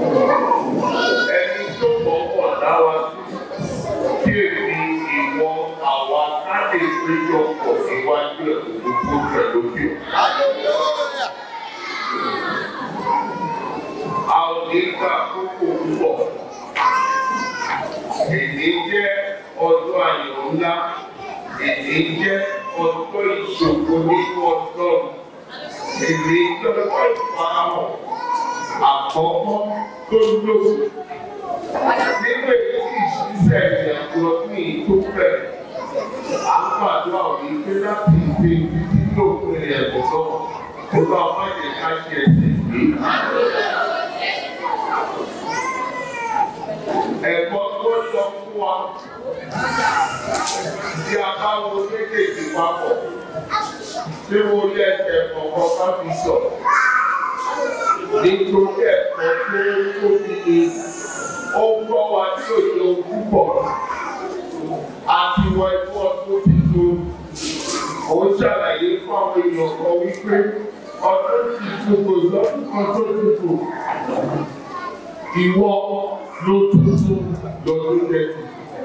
ẹni tó mọ̀ọ́mọ̀ dá wa sí kí èmi ìwọ àwa ká lè péjọ pọ̀ síwájú ẹ̀ gbogbo rẹ̀ lókè. a ò ní gbà kókò púpọ̀. Èdè jẹ́ ọjọ́ ayọ̀ ńlá. Èdè jẹ́ ọjọ́ ìṣòro nínú ọlọ́run. Èdè jẹ́ ọjọ́ ìfarahàn àkọ́kọ́ tó lò. Nínú èyí tí ìṣiṣẹ́ ìrìnàjò ọdún yìí tó bẹ̀rẹ̀, à ń gbàdúrà òní pé láti ìgbé títí lópin ẹ̀bùn náà. Ó bá má jẹ́ ká ṣe ẹsẹ̀ gbé. Ẹ̀kọ́ tó lọ fún wa tí a bá wo méjèèjì papọ̀ tí mo lé ẹsẹ̀ kọ̀ọ̀kan bá fi sọ. Nítorí ẹ̀kọ́ tó tóbi ni ó ń gbọ́ wa tí òye ojú pọ̀. Àti wọ ẹ̀kọ́ ọdún tuntun. Ó ń ṣàlàyé fún àwọn èèyàn kan wípé ọdún tuntun kò lọ́dún kan tó tuntun. Ìwọ ló tuntun lọ́dún tẹ̀sí.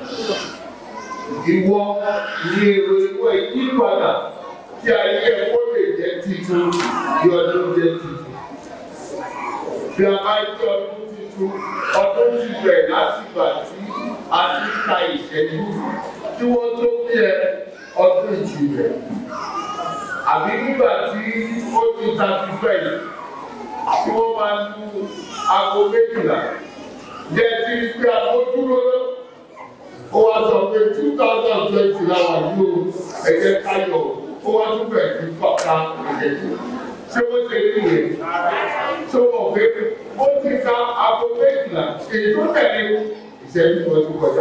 Ìwọ ní èrò ìwọ ìyípadà tí ayé ẹ̀kọ́ lè jẹ́ titun ní ọdún jẹ́ titun. Bí a bá jẹ́ ọdún titun, ọdún ti bẹ̀rẹ̀ láti gbà tí a ti ka ìṣẹ́jú tí wọ́n tó bí ẹ ọdún ìjìnlẹ̀. Àbí nígbà tí ó ti ta ti fẹ́ yìí, tí wọ́n máa ń lu aago méjìlá jẹ́ tí pé àmójúró lọ. Ó wá sọ pé two thousand twenty láwà ní o ẹ̀jẹ̀ káyọ̀ ó wá tún bẹ̀rẹ̀ sí kọ́ka ìṣẹ́jú. Ṣé wọ́n ṣe ní ìyẹn? Ṣé wọ́n pé ó ti ka aago méjìlá èyí tó tẹ̀lé ìṣẹ́jú wọn ti kọjá.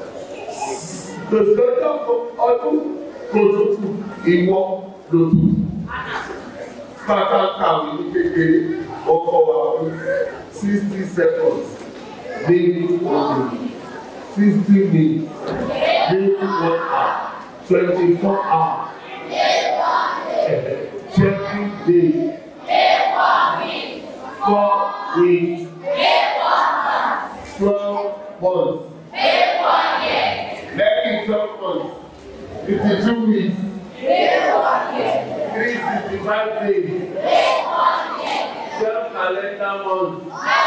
Lòsọ̀tọ̀ ọdún kò tutù ìwọ lòtù. Bàbá kàwé ní kékeré ọkọ̀ wa fún sixty seconds ní ọdún sixty minutes ní one hour twenty four hours thirty days four weeks twelve months lẹ́yìn twelve months fifty two weeks three sixty five days twelve calendar months.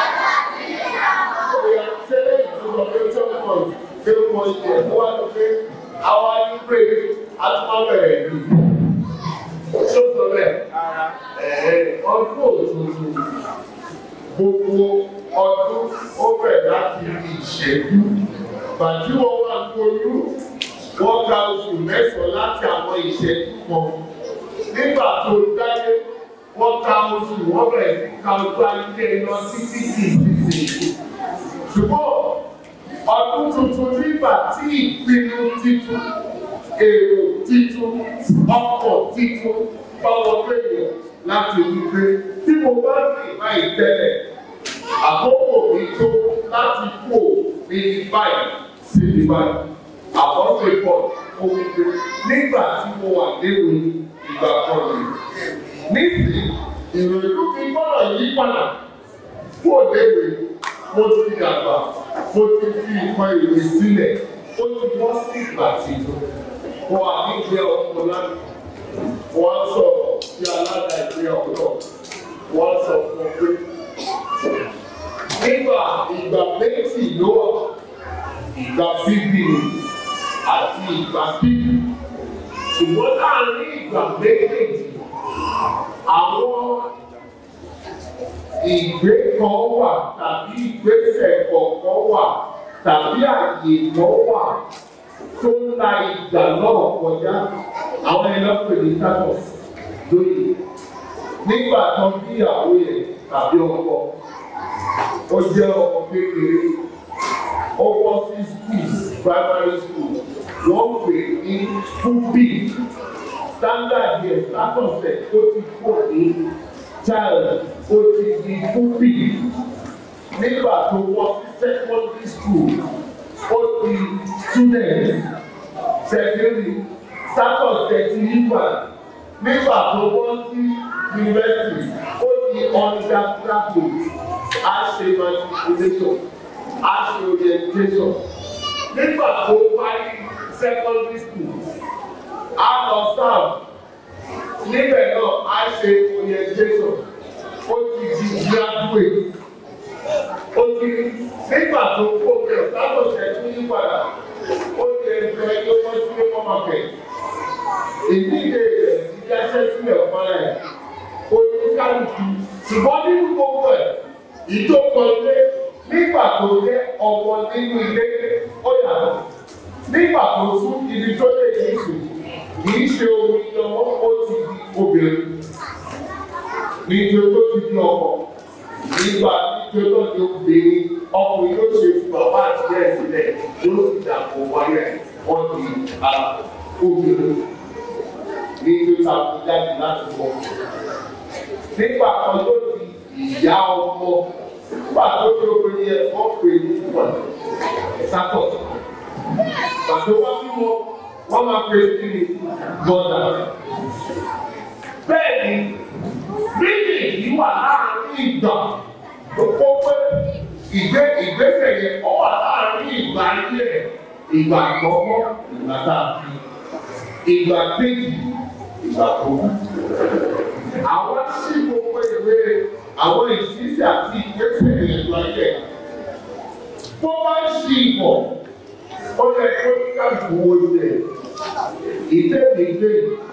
Oya ṣẹlẹ̀ ìtumọ̀ pé twelve months pé wọ́n ṣe ẹ̀ wá lọ pé àwa ní pé atúmọ̀ bẹ̀rẹ̀ ní. Ṣé o sọ bẹ́ẹ̀? Ẹ̀ẹ́ ọdún òtútù gbogbo ọdún ó bẹ̀rẹ̀ láti rí ìṣẹ́jú. Bàtí wọ́n wá gbóyú, wọ́n ka oṣù mẹ́sàn-án láti àwọn ìṣẹ́jú kan. Nígbà tó dáyé, wọ́n ka oṣù wọ́n bẹ̀rẹ̀ sí ka ojú ayé lọ títí di ìsinsìnyí. Ṣùgbọ́n ọdún tuntun nígbà tí ìpinnu titun, èrò titun, ọkọ̀ titun bá wọlé yẹn láti wípé tí mo bá sì má ìtẹ́lẹ̀, àkókò mi tó láti kó ní báyìí sí ní báyìí. Àkọ́sọ̀ ìpọ̀ mo wípé nígbà tí mo wà léwu ìgbà kan rèé nísìnyí ìròyìn mi gbọ́dọ̀ yí padà fún òléèwé mo ti dàgbà mo ti fi nǹkan ìwé sílẹ̀ ó ti bọ́ sí ìgbà tí wọ́n á ní ìgbé ọkọ̀ lánàá wọ́n á sọ̀rọ̀ bí alága ìgbé ọ̀dọ́ wọ́n á sọ fún ọ pé nígbà ìgbà méjì ló wà ìgbà bíbí àti ìgbà bíbí ṣùgbọ́n láàárín ìgbà méjèèjì àwọn ìgbé kan wà tàbí ìgbésẹ̀ kọ̀ọ̀kan wà tàbí àyè kan wà tó ń la ìgbà náà kọjá àwọn ẹlẹ́pẹ̀ ní tátọ̀s lóye nígbà tán bí ìyàwó yẹn tàbí ọkọ ó jẹ́ ọmọ kékeré ó wọ́ sí school primary school wọ́n pè ní fúbí standard yẹn status ẹ̀ ó ti kó ní child ó ti di fúbí nígbà tó wọ́ sí secondary school ó di student secondary status ẹ̀ ti yípa nígbà tó wọ́ sí university ó di undergraduate á ṣe matriculation á ṣe orientation nígbà tó parí secondary school á lọ sáà níbẹ̀ náà á ṣe orientation ó ti di graduate ó ti nígbà tó kó bẹ̀rẹ̀ sábọ̀sẹ̀ tó yí padà ó ti ẹgbẹ́ ẹgbẹ́ wọ́n sí labour market ìdíje rẹ̀ ti dáṣẹ́ sílẹ̀ fúnra ẹ̀ oníkálukú ṣùgbọ́n nínú gbogbo ẹ̀ ìjókòólé nígbà tó jẹ́ ọmọ nínú ilé ó yàtọ̀ nígbà tó sún ibi tó lè ní ìsìn kìí ṣe omi lọ́wọ́ ó ti di obìnrin nítorí tó ti di ọkọ nígbà nítorí tó ti obìnrin ọkùnrin yóò ṣe fún bàbá àti ẹ̀ sílẹ̀ yóò sì dàpọ̀ wáyé wọ́n di obìnrin nítorí tá a fi jáde láti wọ̀ nígbà kan tó di ìyá ọmọ nígbà tó di obìnrin yẹn wọ́n pè ní ìwà sátọ̀ pàtó wá bímọ wọ́n máa pè é kí ni gbọ́dà. bẹ́ẹ̀ ni bíbí yìí wà láàrin ìgbà tó kó pé ìgbé ìgbésẹ̀ yẹn ó wà láàrin ìgbà ilé ìgbà àkọ́kọ́ ìgbà tá a fi ìgbà kejì ìgbà tó kù. àwọn tí gbogbo ìwé àwọn ìṣísí àti ìgbésẹ̀ yẹn lọ yẹ bó bá ń ṣe ìbọ̀ ó yẹ kó káàkiri wo ilẹ̀ ìdẹ́gbẹ̀gbẹ̀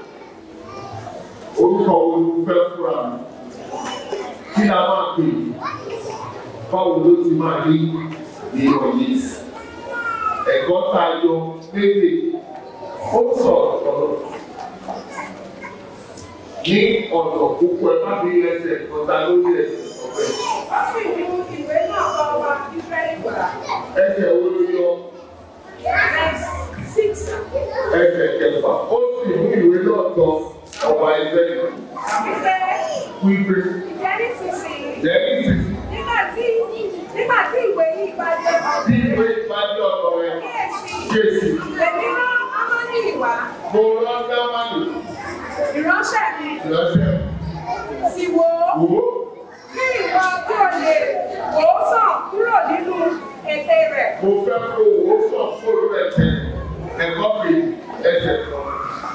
orúkọ olùfẹ́ fúra mi kí la máa pè báwo ló ti máa rí ìrọ̀lẹ́ ẹ̀kọ́ tá a yọ lédè ó sọ̀rọ̀ sọ̀rọ̀ ní ọ̀nà púpọ̀ ẹ má bí ẹsẹ̀ ọ̀tá lórí ẹsẹ̀ ọ̀fẹ́. Wọ́n sì ní ìwé náà bá wa fífẹ́ ìgbà. ẹsẹ̀ wo ló yọ Six. ẹsẹ̀ kẹfà ó sì mú ìwé náà tọ ọba ẹgbẹ́ Wípé wípé ìjẹ́ nísinsìnyí. lẹ́yìn sísè Nígbà tí nígbà tí ìwé yìí bá dé bí ọ̀gbìn. ìwé ìpàdé ọ̀tọ̀ rẹ̀ Kíyèsí. kéèsì Èmi rán Amọ́ní ìwà. mo rán dámánì Ìránṣẹ́ mi lọ́sẹ̀ sì wò ó. wò ó Kí ìwọ kí o lè wò ó sàn kúrò nínú ète rẹ̀. mo fẹ́ kó owó sàn fóònù rẹ̀ tẹ̀ ẹ̀kọ́ mi ẹsẹ̀ kan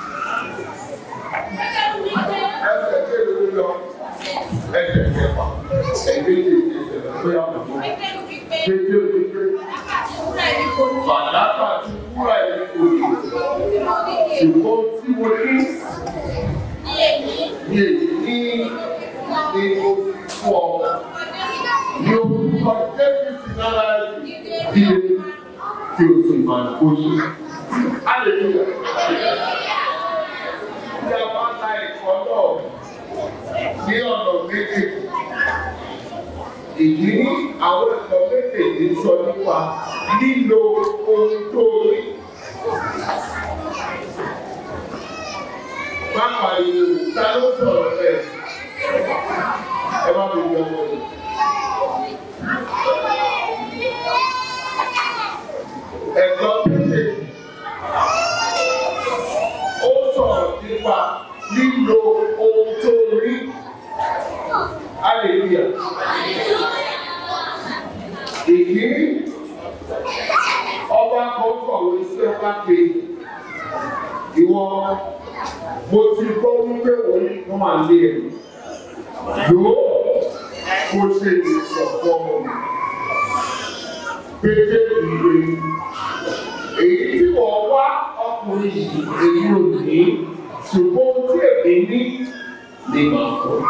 ẹsẹ̀ kéèlú ló lọ ẹsẹ̀ kẹfà ẹ̀gbẹ́jì ẹsẹ̀ bóyá mo tó kéde òní pé fàdákà ti wúrà ẹni kò ní ṣùgbọ́n tí mo ní ní èyí ní ní mo fi fún ọ ní orúkọ jésù sí lára ẹsẹ̀ bí e kí o sì máa kó yí. Hallelujah. Bí a bá ta ẹ̀kọ́ náà ní ọ̀nà méjì, ìdí ní àwọn ẹ̀kọ́ méjèèjì sọ nípa lílo ohun tó rí. Má pariwo, ta ló sọ̀rọ̀ bẹ́ẹ̀? Ẹ má bèbí ọmọ yìí. Ẹ̀kọ́ méjèèjì ó sọ̀rọ̀ nípa lílo ohun tó rí. Hallelujah. Ìkíní, ọba kan kọ̀wé sí ọba kejì. Ìwọ, mo ti gbọ́ wípé òun wọ́n máa lé ẹ̀. Yóò kó ṣe ìsọ̀ fọ́mọ mi. Pété ìwé. Èyí tí wọ́n wá ọkùnrin yìí èyí ò ní ṣùgbọ́n ohun tí èmi ní lè máa fọ́.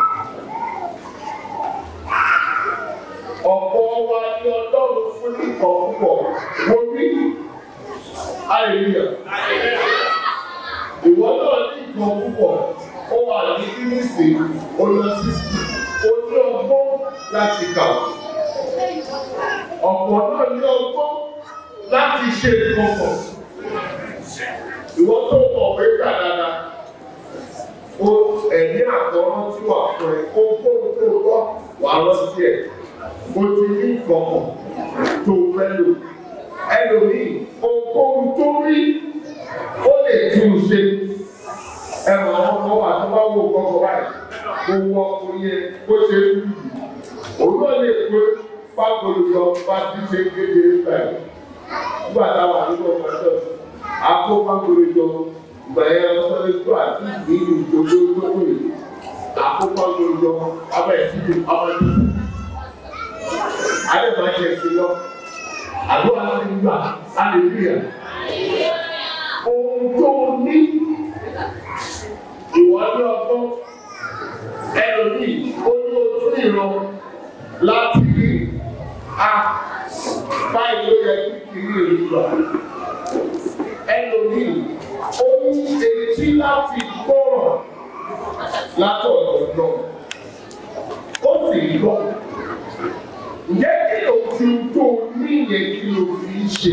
Ọ̀pọ̀ wa ni Ọlọ́run fún nìkan púpọ̀. Mo rí hallelujah. Ìwọ náà ní nǹkan púpọ̀. Ó wà ní bíbísì, ó lọ sí ó ní ọgbọ́n láti kà. Ọ̀pọ̀ náà ní ọgbọ́n láti ṣe nǹkan pọ̀. Ìwọ tó mọ̀ pé kà dáadáa. O ẹ̀mí àkọ́rọ́ tí wà fún ẹ, o gbóhùn tó gbọ́ wà lọ sí ẹ̀. O ti ní ìkọ̀kọ̀ tó fẹ́ lò. Ẹlòmíì, ohunkóhun tó rí, ó lè tún un ṣe. Ẹ̀wọ̀n àwọn ọmọ wa tó bá wo kọ́kọ́ báyìí, owó ọkùnrin yẹn ó ṣe é lù. òun náà lè pé pápolùjọ bá ti ṣe kékeré báyìí nígbà táwọn àdúgbò ọmọ ẹ̀ṣọ́ àpò pápolùjọ ìgbà yẹn lọ́sọ̀rọ̀ tó àti ìlú ìjọba tó wù àpò pápolùjọ abẹ́ ìsìnkú ọmọ ẹ̀ṣọ́ adé máa ṣe sí lọ àdúrà ti gbà hallelujah ohun tó ní ìwádìí ọgbọ́n ẹlòmíì ó ní ojú ìran láti rí a báyìí ló yẹ kí kiri èyí lọ ẹlòmíì ó ní etí láti gbọ́rọ̀ látọ̀dọ̀ lọ ó sì lọ ǹjẹ́ kí ló fi tó ní yẹn kí ló fi ṣe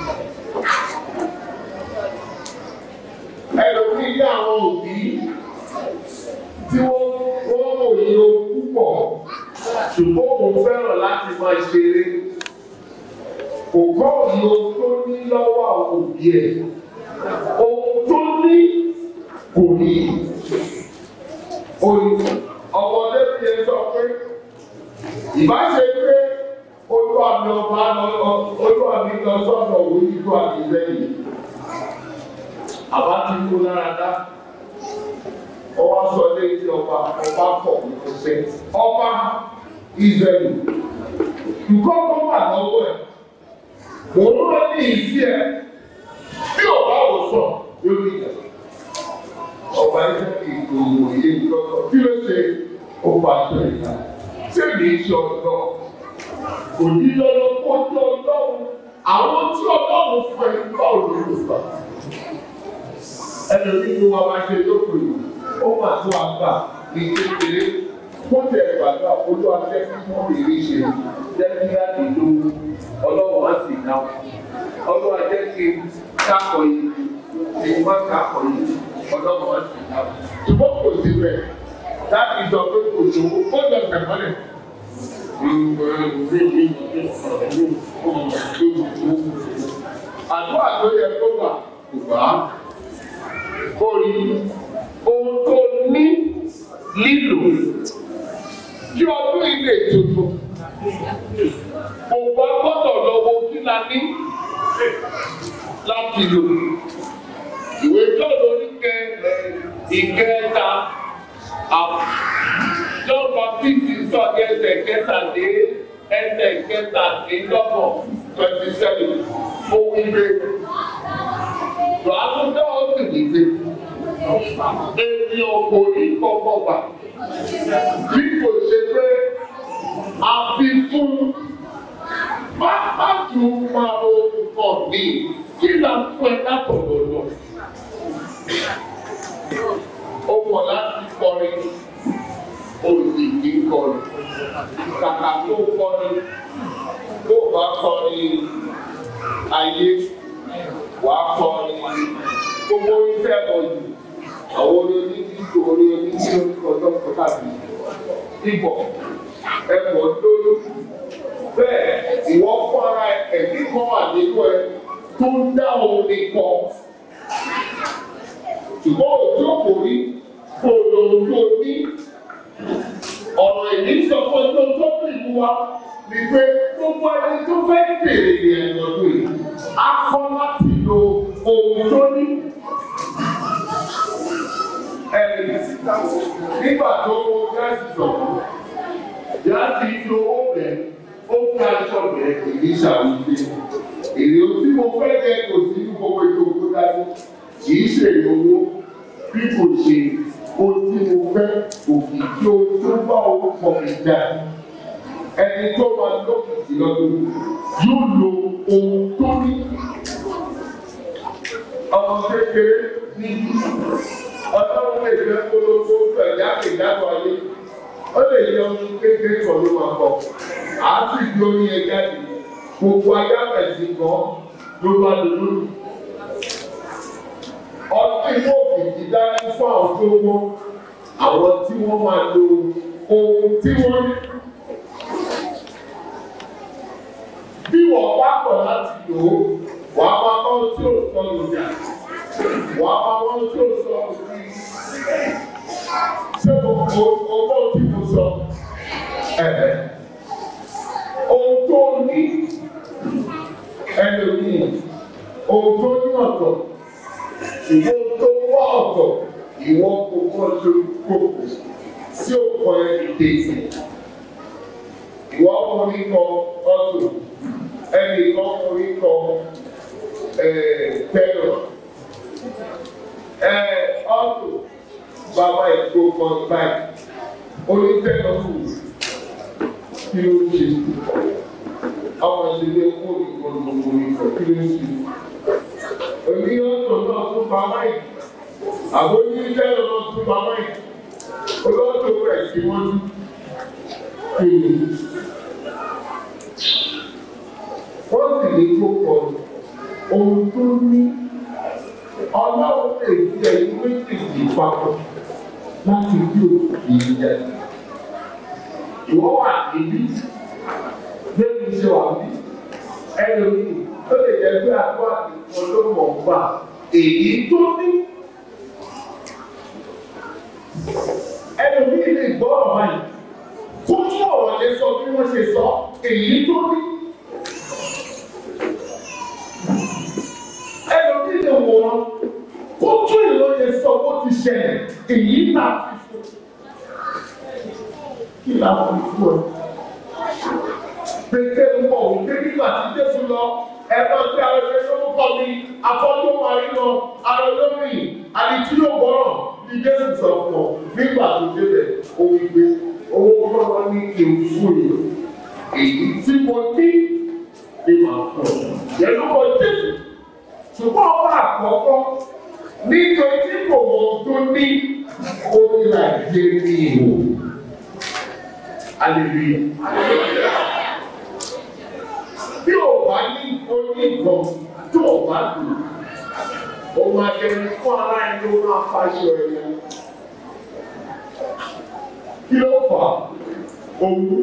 ẹlòmíì ní àwọn òbí tí wọ́n wọ́n òye púpọ̀ ṣùgbọ́n mo fẹ́ràn láti máa ṣeré kò gbọ́ òye tó ní lọ́wọ́ àwọn òbí ẹ̀ ohun tó ní kò ní ọmọdé fi ẹ sọ pé ìbáṣe pé olúwa mi ọba lọ olúwa mi lọ sọ́dọ̀ òwe ìlú àti lẹ́yìn àbá ti kú lára dá ọba sọ létí ọba ọba pọ̀ ọ̀sẹ̀ ọba Ísírẹ́lì nǹkan kan wà lọ́wọ́ ẹ̀ mò ń rán ní ìsí ẹ bí ọba wò sọ yóò ní ìjà ọba Ísírẹ́lì ìgbòho yé ìjọba kí ló ṣe ó bá tó ìta tí èmi ń ṣe ọ̀dọ́ kò ní lọ́dọ̀ kó jẹ́ ọlọ́run àwọn tí ọlọ́run fẹ́ gbọ́ òun ló gbà ẹlòmíì ló wá máa ṣe lóko yìí ó mà tó àgbà ní kékeré wọ́n tẹ̀ gbàgbà olú afẹ́ kí wọ́n lè rí ṣe jẹ́ kí á lè lo ọlọ́run á sì náà ọlọ́run á jẹ́ kí kákọ̀ yìí kí n má kákọ̀ yìí ọlọ́run á sì náà ṣùgbọ́n kò sí bẹ́ẹ̀ láti sọ pé kò ṣòwò ó lọ sẹ̀mọ́lẹ̀. Àdúrà tó yẹ kó gbà kò gbà á orí ohun tó ní lílò kí ọdún ilé tuntun gbogbo agbọ́dọ̀ lọ́wọ́ kí la ní láti lò ìwé tó lórí kẹ ìkẹta John Baptist sọ ní ẹsẹ̀ kẹtàdé ẹsẹ̀ kẹtàdínlọ́gbọ̀n twenty seven ó wí pé lọ́dọ̀ ó sì ní pé ènìyàn kò ní kọ́kọ́ gbà bí kò ṣe pé a fi fún pápá tún máa ro nǹkan mi kí là ń fún ẹ látọ̀dọ̀ lọ. Ó mọ̀ láti kọrin òsì kì í kọrin kàkà tó kọrin tó bá kọrin ayé wà á kọ ní gbogbo iṣẹ́ ọ̀yìn àwọn olórí títí orí orí tí ó ń kọ lọ́kọ̀ tàbí ibọ̀ ẹ̀kọ́ lórí bẹ́ẹ̀ ìwọ fún ara ẹ̀mí kan wà nínú ẹ tó ń dá omi kọ ṣùgbọ́n òjò kò rí kò lòun tó ní ọ̀rọ̀ ìní sọ fún ẹjọ́ tó fi mú wa ni pé gbogbo ẹni tó fẹ́ bèrè ìrìn ọdún yìí á kọ́ láti lo ohun tó ní. Ẹ̀rì nígbà tó kó gáàsì sọ̀rọ̀, gáàsì lo owó rẹ̀, ó fi aṣọ rẹ̀ èyí ṣàwùjẹ. Èrè tí mo fẹ́ jẹ kò sí ní gbogbo ètò òkú dání. Kì í ṣe owó bí kò ṣe ohun tí mo fẹ́ òkìkí ohun tó bá orúkọ mi jáde ẹni tó máa lókìkí lọ́dún yóò lo ohun tó ní. ọmọ kékeré ní ọlọ́run lè fẹ́ polówó pẹ̀lú àkèjádọ́ ayé ó lè yẹ ọmọ kékeré kan ló máa bọ̀ á sì di orí ẹ jáde gbogbo ayé àbẹ̀sí kan ló bá lò lórí. ọtí yóò fìdí dání fún àwọn tó wọ́n àwọn tí wọ́n máa lo ohun tí wọ́n ní. bí wọ́n bá kọ̀ láti lò ó wà á máa bá ohun tí ò sọ lòdà wà á máa bá ohun tí ò sọ òbí. ṣé mo mo mo bá ohun tí mo sọ? ẹ̀ẹ́ ní ẹlòmíì ohun tó ní ọ̀tọ̀ ìwọ tó wá ọ̀tọ̀ ìwọ kò kọ́ tó kókò sí òkò ẹni dèjì ìwọ ọkùnrin kọ ọtò ẹnì ọkùnrin kọ tẹlọ ọtò bàbá ìkó kan báyìí onítẹ̀lọ́ kù kí ló ń ṣe àwọn ìṣẹ̀lẹ̀ kó ìgbòho ìkọ̀ kí ló ń ṣe òní ọ̀tọ̀ náà tún bàbá yìí àbójú tẹ́lọ̀ náà tún bàbá yìí olóòtú rẹ̀ sí wọ́n kéde. wọ́n sì ní kó kọ ohun tó ní ọlọ́run lè fi ẹ̀yìn méjèèjì papọ̀ láti bí òkè yìí jẹ́. ìwọ wà níbí bẹ́ẹ̀ni ṣe wà bí ẹlòmíì tó lè jẹ́ pé àgọ́ àtìkọ́ ló mọ̀ ń bà èyí tó ní. ẹlòmíì lè gbọ́ ọ̀rọ̀ báyìí kó ní ọ̀rọ̀ yẹn sọ bí wọ́n ṣe sọ èyí tó ní. ẹlòmíì lè wọ̀ wọn kó tún ìlú yẹn sọ bó ti ṣẹlẹ̀ èyí náà fi fún kí la fi fún ẹ. Pété ń bọ̀ wípé nígbà tí Jésù lọ ẹ̀fọ́ tí àwọn ẹgbẹ́ sọ́kọ́ kọ́ mi afọ́jú parí lọ ara lórí àdìtí yóò gbọ́rọ̀ ní Jésù sọ fún ọ nígbà tó débẹ̀ ó wí pé owó kọ́kọ́ ní ewu fún yìí èyí tí mo ní ni màá fún ọ. Yẹnu kọ Jésù ṣùgbọ́n ọba àkọ́kọ́ nítorí tí kò mọ̀ tó ní orí àjẹ ní ìwò. Hallelujah. Bí o bá ní oní nǹkan tó o bá lò, o máa jẹun fún ara ẹni o máa faṣọ ẹ̀yà. Kí ló fà á? Owó.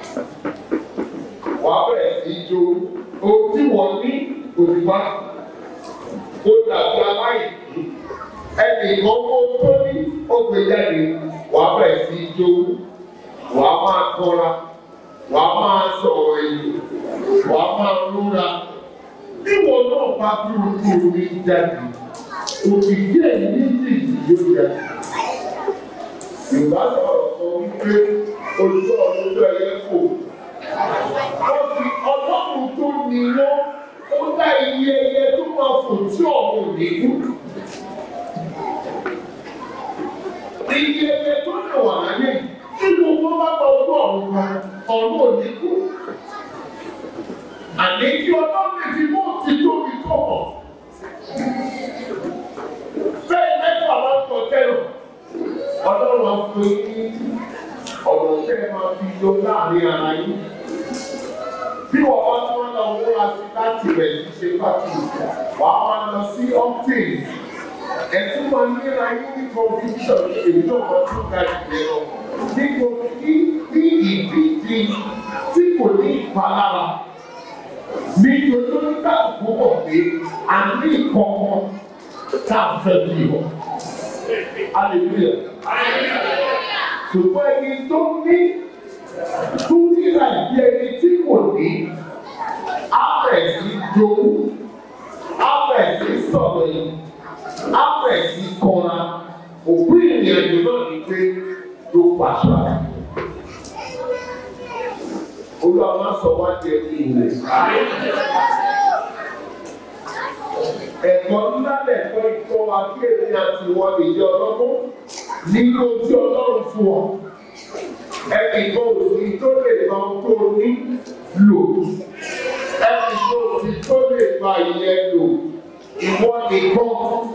Wà á bẹ̀rẹ̀ sí í jó. Ohun tí wọ́n ní òdìbá. Ó dàbí aláìní. Ẹnì kan kó tó ní ó gbé jáde. Wà á bẹ̀rẹ̀ sí í jó. Wà á máa kọ́ra. Wà á máa sọ̀rọ̀ ẹ̀yìn wà á máa lóra níwọ náà bá dúró tó omi jáde òkìkí ẹ̀yìn méjèèjì yóò jáde. Yorùbá sọ̀rọ̀ sọ wípé olùkọ́ ọ̀dọ́dọ́ ẹ̀yẹ fò. Wọ́n fi ọlọ́run tó ní wọ́n ó dá iye ẹyẹ tó máa fò tí ọ̀hún ní kú. Iye ẹyẹ tó lè wà láyé tí gbogbo bá gba ojú ọ̀run kan ọ̀run ò ní kú àní kí ọlọ́run lè fi mú ti tóbi tó mọ̀. Bẹ́ẹ̀ mẹ́fà máa ń tọ́ tẹ́lọ̀. Ọlọ́run á fún yín ọ̀rọ̀ tẹ́ ẹ máa fi yọ láàrin ara yín. Bí wọ́n bá tún wọn lọ múra sí láti rẹ̀ ní ṣe pàtó, wàá máa lọ sí ọ́pítìn. Ẹ̀sùn máa ń yẹra yín ní confusion èyí náà máa tún ga ìgbẹ́ lọ. Nítorí ní ìdíje tí kò ní ìpalára ní ojú ká púpọ̀ pé a ní ìkọ̀kọ̀ tá a fẹ́ bí wọ̀. Hallelujah. Ṣùgbọ́n ẹni tó ní tó nílà ìdí ẹni tí kò ní, á bẹ̀ sí jowú, á bẹ̀ sí sọ̀rọ̀ yìí, á bẹ̀ sí kọ́ra. Òkú ìrìnàjò náà ní pé ló pàṣẹ. Olúwa máa sọ wá jẹ ní ilẹ̀. Ẹ̀kọ́ ńlá lẹ̀kọ́ ìkọ́ wa kí èmi àti ìwọ lè jẹ ọlọ́gbọ́n nínú ojú ọlọ́run fún ọ. Ẹnì kan ò sí tó lè lọ tó ní lò. Ẹnì kan ò sí tó lè gba ìyẹn lò. Ìwọ nìkan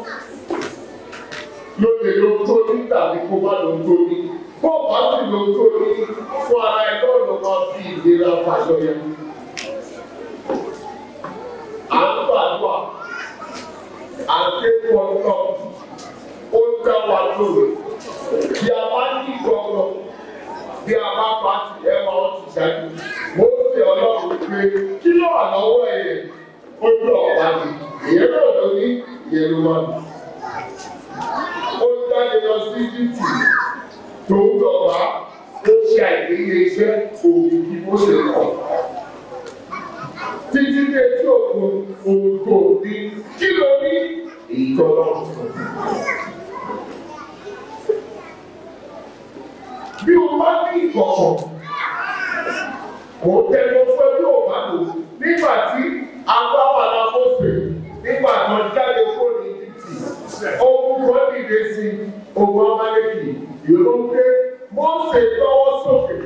ló lè lo tó ní tàbí kó má lo tó ní bó bá sì lo tó ní fún ara ẹ lọ́dọ̀ máa fi ìlera fàṣọ yẹn. À ń gbàdúrà, à ń ké pọ̀npọ̀, ó ń dá wa lóore. Bí a bá ní gbọ́ngàn, bí a bá pa ti ẹ máa ń ti ṣáájú. Mo ń fi ọlọ́run pé kí ló wà lọ́wọ́ ẹ̀yẹ? Ó ní ọ̀pá mi. Ìyẹn náà ló ní ìyẹn ló máa dùn. Ó jáde lọ sí Íjíbítì tó ń dọ̀gba ó ṣe àìníye iṣẹ́ òbí kí ó lè kọ̀. títí dé tí òkun òkò ní kí ló ní ìtọ́lọ́. Bí o bá ní ìkọ̀kọ̀, kò tẹnu fún bí o bá lò nígbà tí agbára la mọ̀ọ́sẹ̀ nígbà tó jáde kó ní títì. Ogun kan dìde sí ogun Amaleki. Yòó ń gbé Mọ́ọ̀sẹ̀ lọ́wọ́ sókè.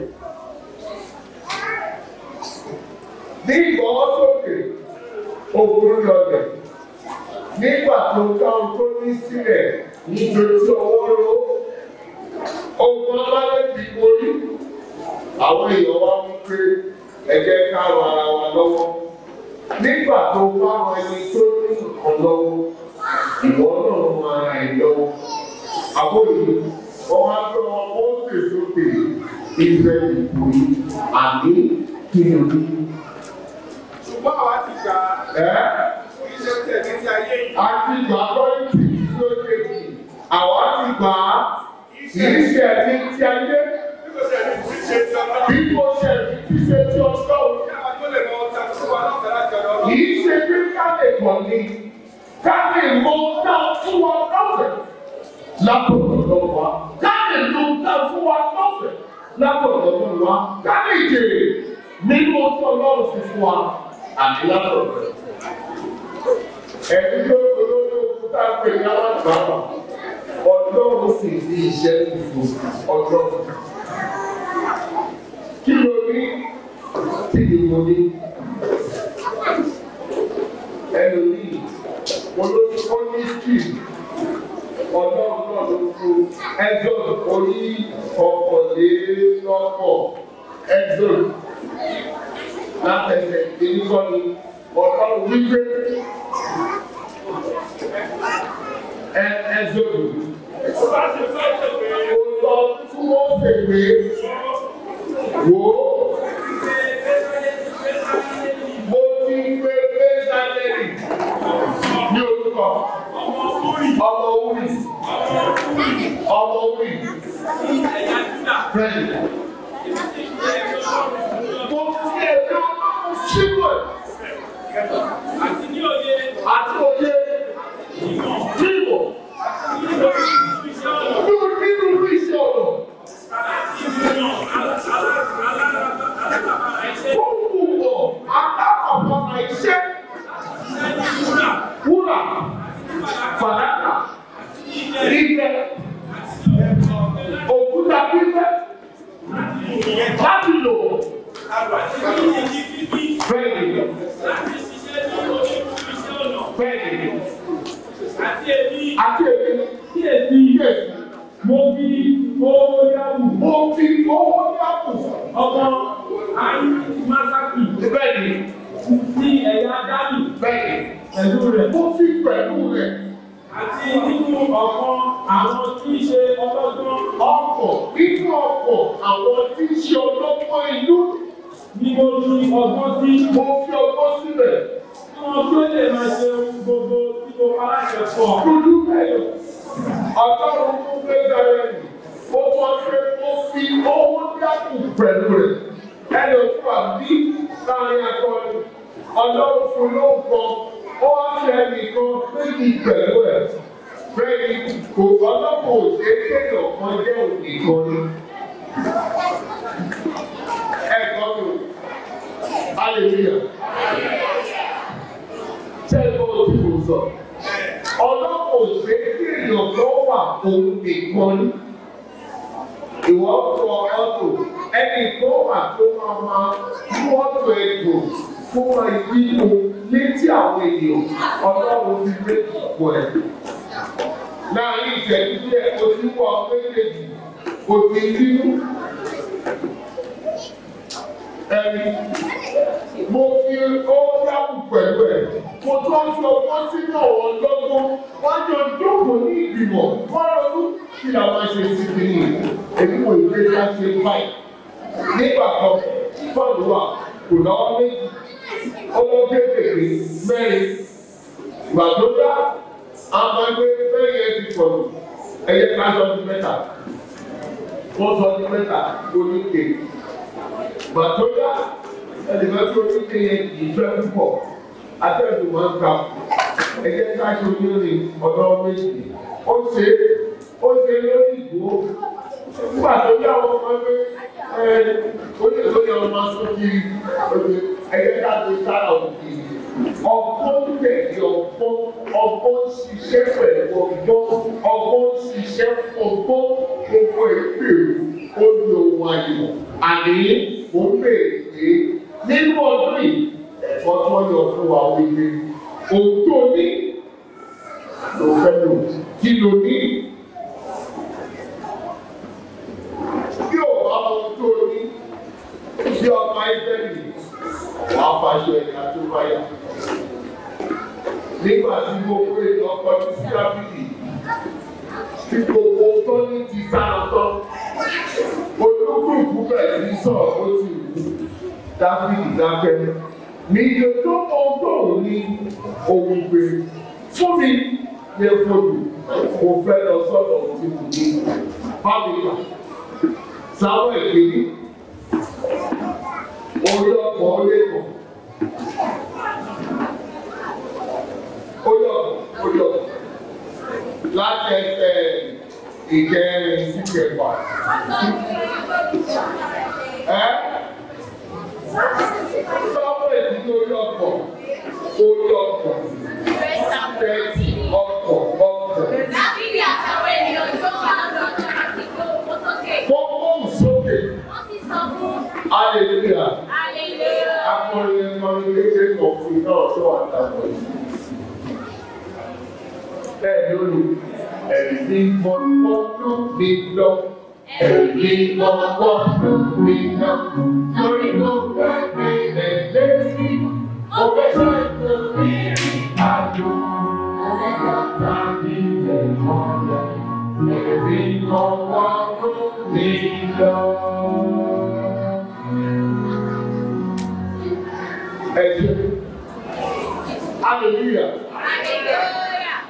Ní ìgbọ́wọ́ sókè, ogun lọlẹ̀. Nígbà tó ká ohun tó ní sílẹ̀ nítorí ọwọ́ ló. Ogun Amaleki borí. Àwọn èèyàn wá mú pé ẹ jẹ́ ká ran ara wa lọ́wọ́. Nígbà tó bá ran ẹni tó ní nǹkan lọ́wọ́, ìwọ náà ran ara ẹ̀ lọ́wọ́. Àbóyè wọ́n wá gbé wọn Mọ́ọ̀sẹ̀ sókè Ísírẹ́lì borí. Àní kí ni o ní? ṣùgbọ́n àwa ti gbà á Ẹ́ kí iṣẹ́ tẹ̀ ní ti ayé yìí. àti gbà lọ́yìntì tí ó ṣe yìí. Àwa ti gbà á kì í ṣe ẹni tí ayé bí kò ṣe ní ti ṣe ti ọlọ́run. bí kò ṣe ẹni tí ṣe tí ọjọ́ òní. kí àwọn tó lè mọ ọta fún wa lọ́fẹ̀ẹ́ láti ọ̀dọ̀ Kì ọlọ́run. í ṣe pé ká lè kàn ní. Ká lè mọ ká fún wa lọ́fẹ̀ẹ́ látọ̀dọ̀ lọ́wọ́ wa. Ká lè lo ká fún wa lọ́fẹ̀ẹ́ látọ̀dọ̀ lọ́wọ́ wa. Ká lè jèrè nínú ọjọ́ ọlọ́run fi fún wa àti látọ̀dọ̀ rẹ̀. Ẹ̀mí tó olóyún òkúta pè ní alágbàbà. Ọlọ́run sì ní iṣẹ́ fífò ọjọ́. Kí ló ní? Kí ni mo ní? Ẹlòmíì, olóṣù ó ní skil. Ọlọ́run náà ló fún Exod orí ọ̀pọ̀lélọ́pọ̀ Exod látẹsẹ̀ ìdíkọ́ ni ọlọ́run wípé ẹ Exod ó lọ fún Mósè pé wò ó mo ti gbé Bẹ́sálẹ́lì ní orúkọ ọmọ Wúrì ọmọ Wúrì bẹ́ẹ̀ni mo ti ẹ̀dọ́ síbò àti òye níwò nínú nínú iṣẹ́ ọ̀nà. Fúnfúnwọ̀ alákọ̀ọ́kọ́ iṣẹ́ wúrà fàdákà ilẹ̀ òkúta pípẹ́ láti lò bẹ́ẹ̀ni bẹ́ẹ̀ni àti èmi Kíyèsí, yẹ̀sì mo fi owó yáwù mo fi owó dákù ọmọ Masaki bẹ́ẹ̀ni sí ẹ̀yà Dánì bẹ́ẹ̀ni pẹ̀lú rẹ̀ mo fi pẹ̀lú rẹ̀ àti nínú ọ̀kan àwọn tí í ṣe ọlọ́gbọ́n ọkọ̀ nínú ọkọ̀ àwọn tí ń ṣe ọlọ́pọ̀ ìlú ni mo fi ọgbọ́n sí mo fi ọgbọ́n sílẹ̀ kí wọ́n tó lè máa ṣe ohun gbogbo tí mo bá láṣẹ fún ọ. dúdú bẹ́ẹ̀ ọlọ́run tó gbé bẹ̀rẹ̀ nì ó tọ́ pé mo fi owó dákù pẹ̀lú rẹ̀ ẹni òkú àbí láàrin akọni ọlọ́run fún lóògbọ́n ó wá fi ẹnìkan méjì pẹ̀lú ẹ̀ bẹ́ẹ̀ni kò ọlọ́pàá òṣèré kéèyàn kan jẹ́ òní kan ni. ẹ gbọ́ mi o hallelujah ṣé ẹ gbọ́ tí mo sọ ọlọ́pàá òṣèré kéèyàn kan wà òun nìkan ni. ìwọ kọ ọtò ẹnì kan wà tó máa máa mú ọtò ètò fún wa ìwíwo létí àwọn ènìyàn ọlọ́run fi méjì pọ̀ ẹ̀ láàrin ìṣẹ́jú díẹ̀ o ti wọ méjèèjì o ti bínú. Ẹni mo fi owó dáhùn pẹ̀lú ẹ̀. Mo tún ń fi ọgbọ́n sínú ọ̀wọ́ lọ́gbọ́n. Wọ́n jọ jókòó ní ìgbìmọ̀. Wọ́n ronú kí la máa ṣe sí kí ni. Èmi kò gbé ká ṣe báyìí. Nígbà kan, fọ́ọ̀lù wà kò lọ́wọ́ méjì. Ọmọ kéékèèké mẹ́rin. Ìgbà tó dá àwọn ẹgbẹ́ bẹ́ẹ̀ yẹn ti pọ̀ jù ẹyẹ ká sọ ní mẹ́ta wọ́n sọ ní mẹ́ta oníke gbàtóyà ẹnìkan tí oníke yẹn kì í fẹ́ púpọ̀ atẹ́gùn máa ń gbà ẹ̀jẹ̀ ká ṣe onírìn ọ̀dọ́ méjì ó ṣe ó ṣe lórí ìgbó nígbà tó yá wọn máa ń gbé ẹ oníke tó yẹ wọn máa sún kiri ẹ̀jẹ̀ ká ṣe sára òkè ọgbọ́n tẹ̀lé ọgbọ́n ọgbọ́n ṣiṣẹ́ pẹ̀lú ọgbọ́n ọgbọ́n ṣiṣẹ́ ọgbọ́n gbogbo ìpèrú ó ní ohun ayọ̀ àní mo ń bèèrè pé nínú ọdún yìí ẹ̀fọ́ tí wọ́n yọ fún wa wípé ohun tó ní ló fẹ́ lò kí ló ní. bí ò bá mọ ohun tó ní bí ọmọ ẹgbẹ́ mi wàá faṣọ ẹ̀ka tó bá yà nígbà tí mo pé ọkọ tí síráfìdì tí gbogbo tó ní ti sára tán olúkúlùkù bẹ̀rẹ̀ sí sọ̀rọ̀ ó ti wù dáfídì dákẹ́ ní iye tó mọ tóun ní ohun gbé fún mi yẹ fọlù mo fẹ́ lọ sọ́dọ̀ tí mo ní fábíkà sáwọ́ ìgbéni orí ọkọ̀ orí ẹ̀kọ́. Oyọ̀ oyọ̀ láti ẹsẹ̀ ìkẹrin sí kẹfà. Ẹ́ sọ́wọ́ ìdílé orí ọkọ̀ orí ọkọ̀ tẹ̀sí ọkọ̀ ọkọ̀. Dábìlì àtàwọn ènìyàn tó wà lọ́dọ̀ àti gbogbo sókè. Wọ́n mú sókè. Wọ́n sì sọ fún Hallelujah. Hallelujah. Akọrin ẹ̀kọrin kékeré kan fún iná ọ̀ṣọ́ àtàwọn yìí. Bẹ́ẹ̀ ló lù ẹ̀rí mọ́tò mi lọ. Ẹ̀rí mọ́tò mi lọ. Lórí mo fẹ́ bẹ̀rẹ̀ lẹ́sí. Mo fẹ́ sọ ètò ìrìn àjò. Mo fẹ́ lọ tàbí ẹ̀kọ́ rẹ̀. Ẹ̀rí mọ́tò mi lọ. Ẹ ṣe. Hallelujah. Hallelujah.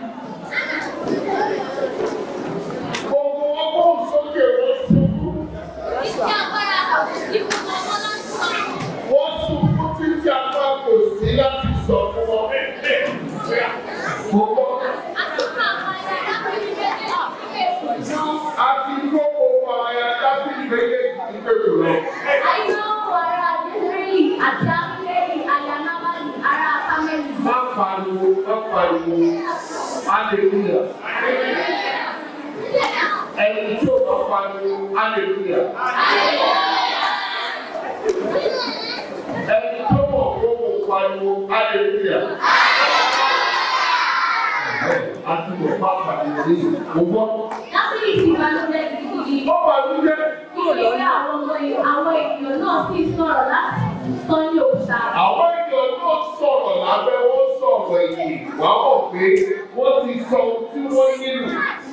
Gbogbo ọgbọ́n sókè wọ́n ṣubú. Iṣẹ́ agbára kò sí fún ọmọ láti sọ. Wọ́n ṣubú títí apá kò sí láti sọ fún wọn. Gbogbo Àti fún àwọn ẹ̀yà dábìlì méjèèjì nílé ìjọ. àti gbogbo àyà dábìlì méjèèjì nígbèrò lọ. Àìsàn ara Jésírì àti Amúlẹ́yìn àyà Nábàlì ara Kámẹ́lì. Má pariwo, má pariwo. Hallelujah. Ẹni tí ò bá pariwo, hallelujah. Ẹni tó mọ̀ kó mo pariwo, hallelujah. A ti mọ̀ bá pariwo ní ìgbọ́. Dábìlì ti balùwẹ̀ gidigidi. Ó bàlújẹ́. Nítorí àwọn ọmọ àwọn ènìyàn náà sì sọ̀rọ̀ láti sọ ní òòṣà. Àwọn ènìyàn náà sọ̀rọ̀ lábẹ́ wọ́n sọ̀rọ̀ èyí. Wàá mọ̀ pé wọ́n ti sọ ohun tí wọ́n nílò.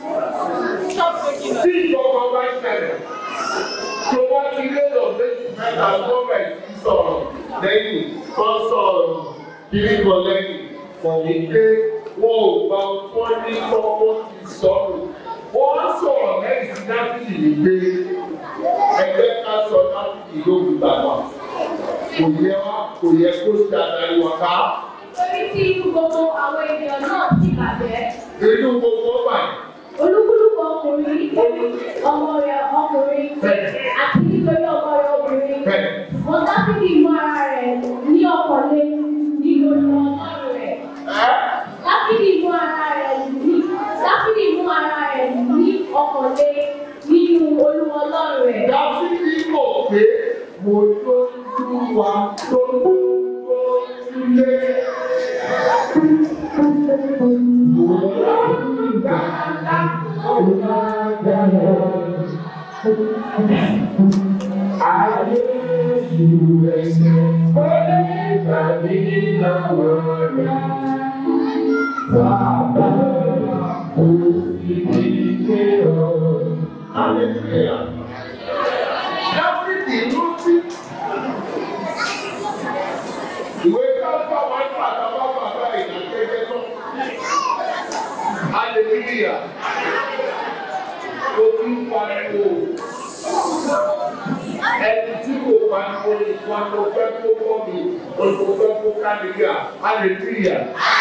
Tí ìjọba bá ṣẹlẹ̀, tó wá ti lérò méjì mẹ́ta gómẹ̀ sí sọ̀rọ̀ lẹ́yìn tó sọ̀rọ̀ kiri kan lẹ́yìn. Kọ̀wé pé wọn ò gba wọ́n ní kọ́kọ́ ti sọ̀rọ̀. Wọ́n sọ̀rọ̀ lẹ́yìn sí Dáfídì wípé ẹgbẹ́ ká sọ Dáfídì ló ń gbàgbà. Kò yẹ wá kò yẹ kó ṣe àdáyé wá ká. Torí tí inú gbogbo àwọn ènìyàn náà ti bàjẹ́. Inú gbogbo ọgbà yìí. Olúkúlùkù ọkùnrin nítorí ọmọ rẹ̀ ọkùnrin àti nítorí ọmọ rẹ̀ obìnrin. Bẹ́ẹ̀. Wọ́n dábìlì mú ara rẹ̀ ní ọkọ̀lé nínú ọlọ́run rẹ̀. Ẹ́ Dábìlì mú ara rẹ̀ ní Dábìlì mú ara rẹ̀ ní ọkọ̀lé nínú olúwa ọlọ́run rẹ̀. Dáfídì mọ̀ pé mo tó tú wa tó tó sílé. Ayé ìlú ẹsẹ̀ ó lè gbàgbé lọ́wọ́ rẹ̀. Bàbá òfìdíje ọ̀. Hallelujah. Dáfídì rántí. Ìwé káfá máa ń pàtàkì bàbá ìdàkẹ́jẹ́ tán. Hallelujah. Ojú pariwo. Ẹni tí kò pariwo àwọn ìwà tó fẹ́ kó wọ́n mi tó fẹ́ kó kálíyà hallelujah.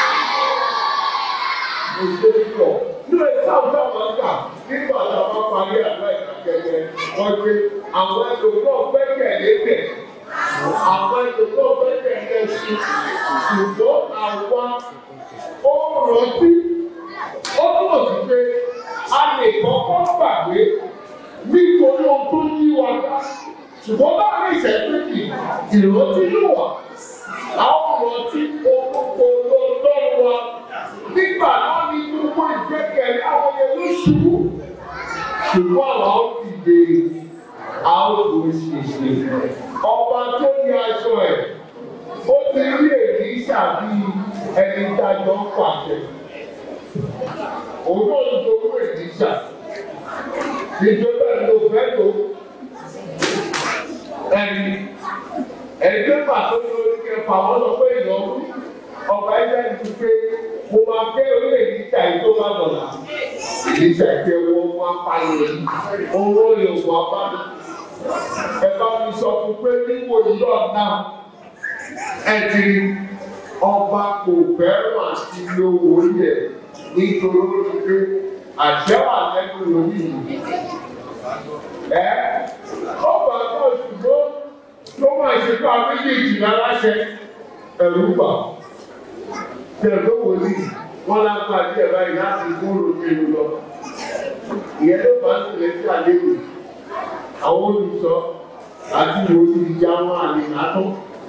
mo ṣe é pọ̀ nínú ìsáwùjọ àwọn ọ̀gá nígbà tá a bá parí àgbà ìkàkẹ́kẹ́ wọ́n gbé àwọn ẹlòmíràn gbẹ́kẹ̀lé bẹ̀ àwọn ẹlòmíràn gbẹ́kẹ̀lé sí ṣùgbọ́n àwa ó rántí ó túmọ̀ sí pé a lè kọ́kọ́ gbàgbé nítorí ohun tó yí wa ká ṣùgbọ́n láàrin ìṣẹ́jú kì ìrántí ló wà àwọn rántí orúkọ lọ́dọ́ wa nígbà náà ní gbogbo ìgbẹ́kẹ̀lé àwọn yẹn ló ṣubú ṣùgbọ́n àwọn ti dé àwọn kò ṣèṣe ọba tó ní aṣọ ẹ̀ ó ti rí èyí ṣàbí ẹni dájọ́ ń pàṣẹ òun náà ń dojú èyí ṣà ìjọba ló fẹ́ tó ẹni ẹgbẹ́ pàtó ní orí kẹfà wọn lọ pé ìnáwó ọba ẹgbẹ́ ti pé mo máa fẹ́ orí èyí ṣà yìí tó bá dọ̀là èyí ṣà ìfẹ́ wọn wọn apáyé owó ìwọ̀n abáná ẹ bá mi sọ fún pé níwò yìí ọ̀nà ẹ ti rí ọba kò fẹ́ràn àti lówó yẹ nítorí pé àṣẹ wà lẹ́nu lórí yìí. Ẹ ọba náà ṣùgbọ́n tó máa ṣe fún abéjèèjì láláṣẹ ẹ̀rú bà. Tẹ̀lé wòlíì wọ́n lápá díẹ̀ báyìí láti kúrò nínú lọ. Ìyẹn ló bá sílẹ̀ sí àlékún. Àwọn olùsọ àti wòlíì ìjà wọn àlè látọ́.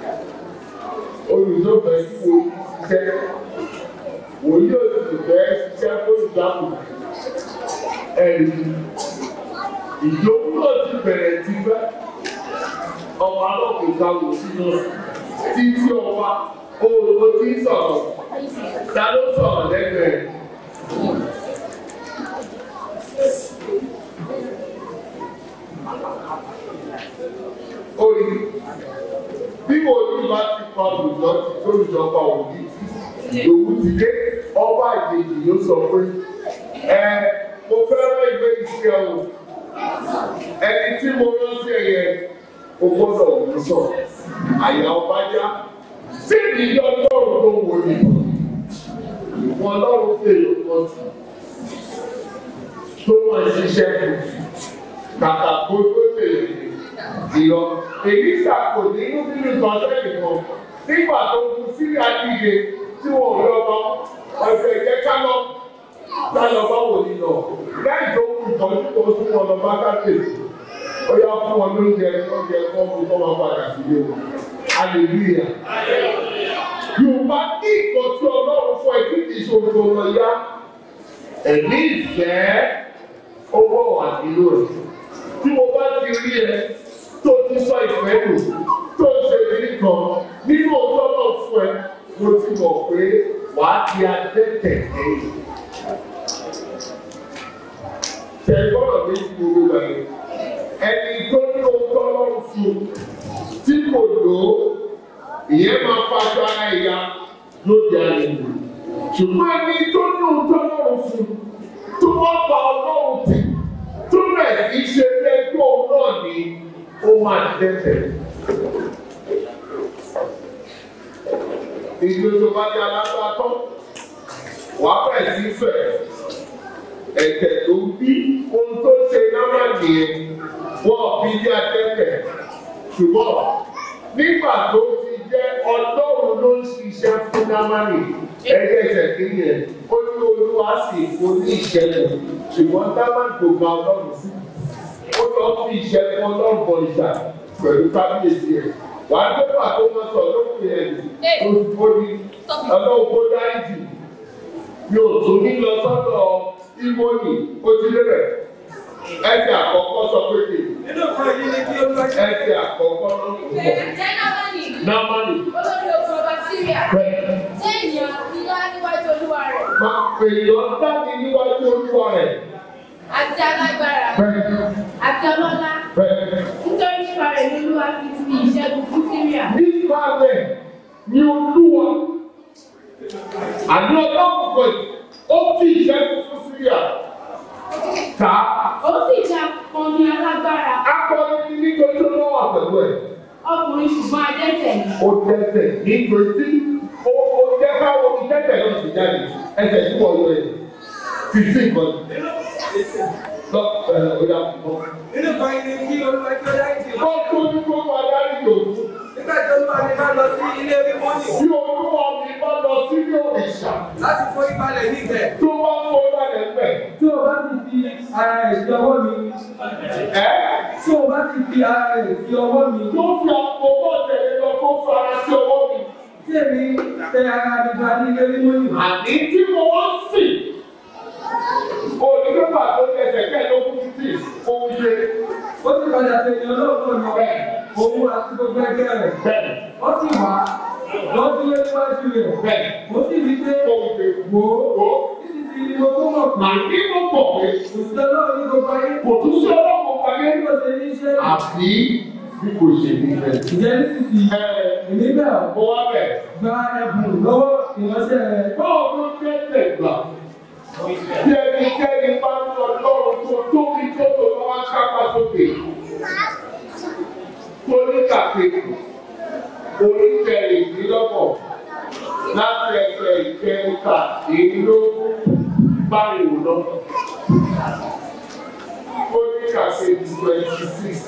Olùsọ fẹ́ sí wòlíì ṣiṣẹ́ wòlíì òsì fẹ́ ṣiṣẹ́ fólùdámù ẹ̀rí ìjókòó náà ti bẹ̀rẹ̀ ti fẹ́ ọmọ alọ́kùnrin wò sínú títí ọba olùkọ́ tí ń sọ̀rọ̀ ta ló sọ̀rọ̀ lẹ́gbẹ̀ẹ́ orí bí wòlíì bá ti pa olùjọ́ tí olùjọ́ pa òbí ìdòwú ti dé ọba ìdèjì ló sọ pé ẹ mo fẹ́ràn ìwé ìṣe o ẹni tí mo rán sí ẹ̀yẹ o gbọ́dọ̀ wò sọ àyà ọba já sí ìdílé ọlọ́run tó wò ní wọn lọ́run fèrè kan sí tó wọ́n ṣiṣẹ́ fún kàkà kó tó tèlè ìlọ èyí ṣàkó nínú nínú ìtọ́jú ẹ̀kọ́ nígbà tó kú sílẹ̀ àdìyẹ tí wọn ò lọ bá ọ̀sẹ̀ ìjẹ́ ká lọ ká lọ bá wò ní lọ lẹ́yìn tó kú ìtọ́jú tó tún wọn lọ bá káàkiri ó yá fún wọn lóúnjẹ lóúnjẹ kọ́ fún kọ́ máa padà sílé o hallelujah yorùbá ní ìkọ́ tí ọlọ́run fún ẹ kí kìí ṣòro tó lọ yá ẹ̀mí ìfẹ́ owó wà nínú rẹ̀ tí mo bá ti rí ẹ tó ti sọ ìfẹ́ lò tó ń ṣe ìdílé kan nínú ọjọ́ náà fún ẹ mo ti mọ̀ pé wàá di adẹ́tẹ̀ lẹ́yìn. Tẹ̀gbọ́dọ̀ ní gbogbo ẹ̀ ẹni tó ní ohun tó lọ́rùn fún tí kò lò ó ìyẹn máa fàjọ ara ìyá lóde àlejò. Ṣùgbọ́n ẹni tó ní ohun tó lọ́rùn fún tó wọ́n pa ọlọ́run tì tó bẹ̀ sí ṣe lẹ́gbẹ́ òun náà ní ó máa dẹ́tẹ̀. ìlú tó bá di alágbá tán wà á bẹ̀rẹ̀ sí fẹ̀ ẹ̀tẹ̀ tó bí ohun tó ṣe náà nìyẹn wọ́n bí bí atẹ́tẹ̀ ṣùgbọ́n nígbà tó ti jẹ́ ọlọ́run ló ń ṣiṣẹ́ fún námánì ẹgbẹ́ ìṣẹ̀kìrì ẹ̀ ó ní olúwa sì kó ní ìṣẹ̀lẹ̀ ṣùgbọ́n námánì kò gba ọlọ́run sí ó lọ fi ìṣẹ́gun ọlọ́run bọ̀ ìṣà pẹ̀lú kábíyèsí ẹ̀ wà á gbé pàtó wọn sọ lókè ẹ̀ olùkó ní ọlọ́run kó dáríjì yóò tún ní lọ sọ́dọ̀ ìmọ̀nì ó ti lébẹ̀ ẹsẹ̀ àkọ́kọ́ sọ pé kì nínú kan yìí ni kí ó lọ jẹ́ ẹsẹ̀ àkọ́kọ́ ló ń bọ̀ Ǹjẹ́ Námánì námánì olórí ogun ọba Síríà bẹ́ẹ̀ jẹ́ ènìyàn ńlá níwájú olúwa rẹ̀ máa èèyàn dání níwájú olúwa rẹ̀ àti alágbára bẹ́ẹ̀ àti ọlọ́lá bẹ́ẹ̀ nítorí nípa rẹ̀ ní olúwa fi fi ìṣẹ́gun fún Síríà. nípa rẹ̀ ni olúwa àní ọlọ́run kò ó fi ìṣẹ́gun fún síríà ká Ó sì jẹ́ akọni alágbára akọni nítorí tó lọ́wọ́ pẹ̀lú ẹ̀ ọkùnrin ṣùgbọ́n adẹ́tẹ̀ ni. ó dẹ́sẹ̀ nítorí tí ó ó jẹ́ káwọn ti dẹ́sẹ̀ náà ti jáde ẹsẹ̀ tí wọ́n yọ ẹ̀ fifteen kan lọ ẹ̀ ọ̀dà púpọ̀. Nínú kan ni kí olúwa kí ó dá ìdí lọ. wọ́n tó ní kó wọ́n adarí yòókù Nígbà tí olúwa mi bá lọ sí ilé mímọ́ nì bí olúwa mi bá lọ sílé òrìṣà láti fún ìbalẹ̀ níbẹ̀. tó bá fọ́ lálẹ́ pẹ̀ tí o bá sì fi ara rẹ̀ sí ọwọ́ mi ẹ́ tí o bá sì fi ara rẹ̀ sí ọwọ́ mi tó fi àpòpọ̀ tẹ̀lé lọ kó fara sí ọwọ́ mi. tí èmi tẹ ara mi ba ní ilé mímọ́ nì àní tí mo wá sí onígbà tó tẹsẹ̀ kẹ́ẹ̀ẹ́dógún títì òun ṣe ó sì padà tẹ̀lé ọlọ́run náà bẹ́ẹ̀ òun àti gbogbo ẹgbẹ́ rẹ̀ bẹ́ẹ̀ ó sì wá lọ́dún lé níwájú rẹ̀ bẹ́ẹ̀ ó sì rí pé òun ṣe wò wò ó títí tí mo tó mọ̀ pé àní mo pọ̀ pé òṣìṣẹ́ ọlọ́run ní gbogbo ayé kò tún sí ọlọ́run pàgẹ́ bí kò ṣe ní iṣẹ́ rẹ̀ àbí bí kò ṣe ní bẹ́ẹ̀. ìjẹ́ nísinsìnyí ẹ èmi bẹ̀ ọ́ mo wá bẹ̀ gba ẹ̀bùn lọ́wọ́ ìránṣẹ́ rẹ̀ báwo ló fẹ́ tẹ̀ gbà bí ẹnikẹ́ni bá ń lọ lọ́rùn tó tóbi tó tó bá wá kápá sókè tó ní kàkéèkì oníkẹrìndínlọ́gbọ̀n láti ẹsẹ̀ ìkẹrìnkà ìdínlógún báyìí lọ. Oníkàkéèkì twenty six.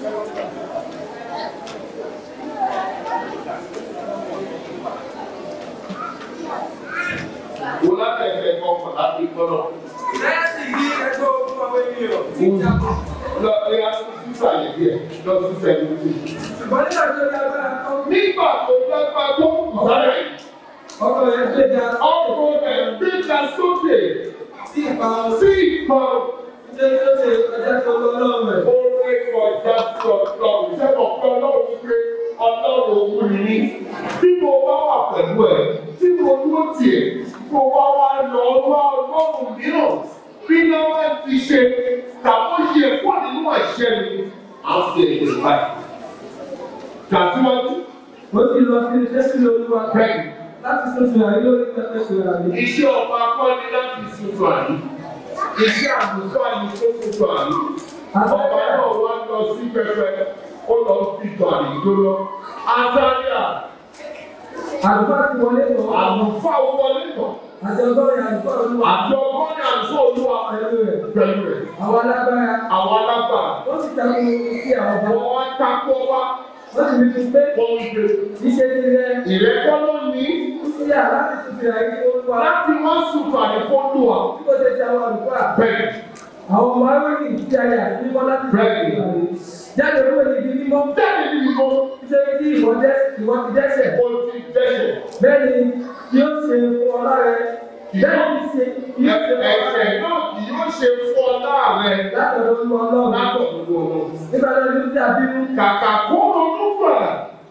Wọ́n láti ẹsẹ̀ kọkàn láti gbọ́dọ̀. Lẹ́yìn sì yí ẹgbẹ́ ogun àwọn ènìyàn tí ń jábọ̀. Lọ ẹ á tún sísàlẹ̀ díẹ̀ lọ sí sẹ́yìn. Ṣùgbọ́n nígbà tó yá bá a kọ́ Nígbà tó dágbà tó kù sáré. ọkọ̀ yẹn gbé ga ọkọ rẹ̀ gbéga sókè sí ìparun sí ìkan ṣé tó ṣe ọjà tó lọ lọ́rùn rẹ̀ orí kọjá sí ọlọ́run sẹ́kọ̀ọ́ pé ọlọ́run pé ọlọ́run òun ní. bí mo bá wà pẹ̀lú ẹ̀ tí mo dúró tiẹ̀ mo wá wá lọ wá ọlọ́run mìíràn bí náà ti ṣe tàbí yẹ pọ̀ nínú ẹ̀ṣẹ̀ mi á fi èdè báyìí. Tàsíwájú ó sì lọ sí iṣẹ́ sílẹ̀ olúwa bẹ́ẹ̀ láti tuntun àyè lórí pẹpẹ sọ̀rọ̀ àyè iṣẹ́ ọba akọ́ni láti tuntun àyè iṣẹ́ àgùntàn àyè tó tuntun àyè ọba náà wá lọ sí pẹpẹ ó lọ fi tọ àyè tó lọ azaria àlùfáà ti wọlé tán àlùfáà wọlé tán àti ọgọ́rin àlùfáà olúwa àti ọgọ́rin àlùfáà olúwa pẹ̀lú rẹ̀ pẹ̀lú rẹ̀ àwọn alágbára àwọn alágbà ó sì takò sí àwọn ọba wọn wá takọ wá ó sì fi fún pé wọn ń gbé iṣẹ́ ti rẹ ìrẹ́pọ̀ ló ní sí à láti tuntun àyè olúwa láti wọ́n sùn àyè fọ́dù wa tí kò ṣe ti àwọn àlùfáà bẹ́ẹ̀ àwọn ọmọ aróyìn tí a yà sí mímọ́ láti Bẹ́ẹ̀ni. tuntun àyè jáde kúrò níbi mímọ́ jáde níbi kan nítorí tí ìwọ dẹ́ ìwọ ti dẹ́ṣẹ̀ ó ti dẹ́sẹ̀. bẹ́ẹ̀ ni yóò ṣe fún ọlá rẹ bẹ́ẹ̀ ni ṣe yóò ṣe fún ọlá Ẹ̀ṣẹ̀ rẹ náà kì yóò ṣe fún ọ láàrẹ̀ látọ̀dọ̀ olúwa ọlọ́run látọ̀dọ̀ ọ̀rọ̀. nígbà tó ní sí àbínú Kàkà kó ronú gbàdà.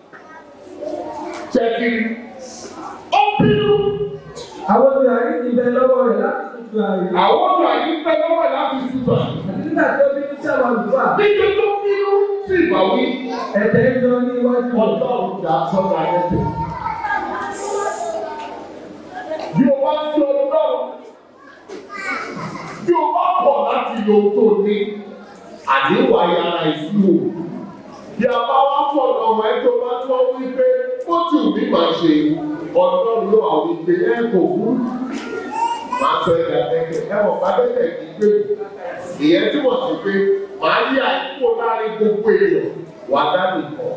Ṣẹ̀kì ó bínú. àwọn obìnrin ti bẹ lọ́wọ́ rẹ̀ láti tuntun àyè Àwọn ọ̀dọ́ àyè ń bẹ lọ́wọ́ láti ṣùgbà. àti nígbà tí ó bínú sí àwọn àlùfáà Níbi tó bínú sí ìbáwí. ẹ̀tẹ̀ ń lọ ní iwájú rẹ̀. Ọlọ́run dà sọ́dọ̀ ayẹ́tẹ̀. Bí o bá sí ọlọ́run, bí o bá pọ̀ láti lo tó ní, àdéhùn ayára ìṣúwò. Bí a bá wá fọ̀nà ọ̀rọ̀ ẹ̀ tó bá tọ́ wípé ó ti wù mí máa ṣe ọlọ́run ló àwọn ìgbé ẹ̀ kò kú. Màá sọ ẹ̀dá tẹ́kẹ̀ ẹ̀ wọ̀n bá tẹ́kẹ̀ kì í gbé. Ìyẹn túmọ̀ sí pé màá yí àìkú láàrin gbogbo èèyàn wà dá nìkan.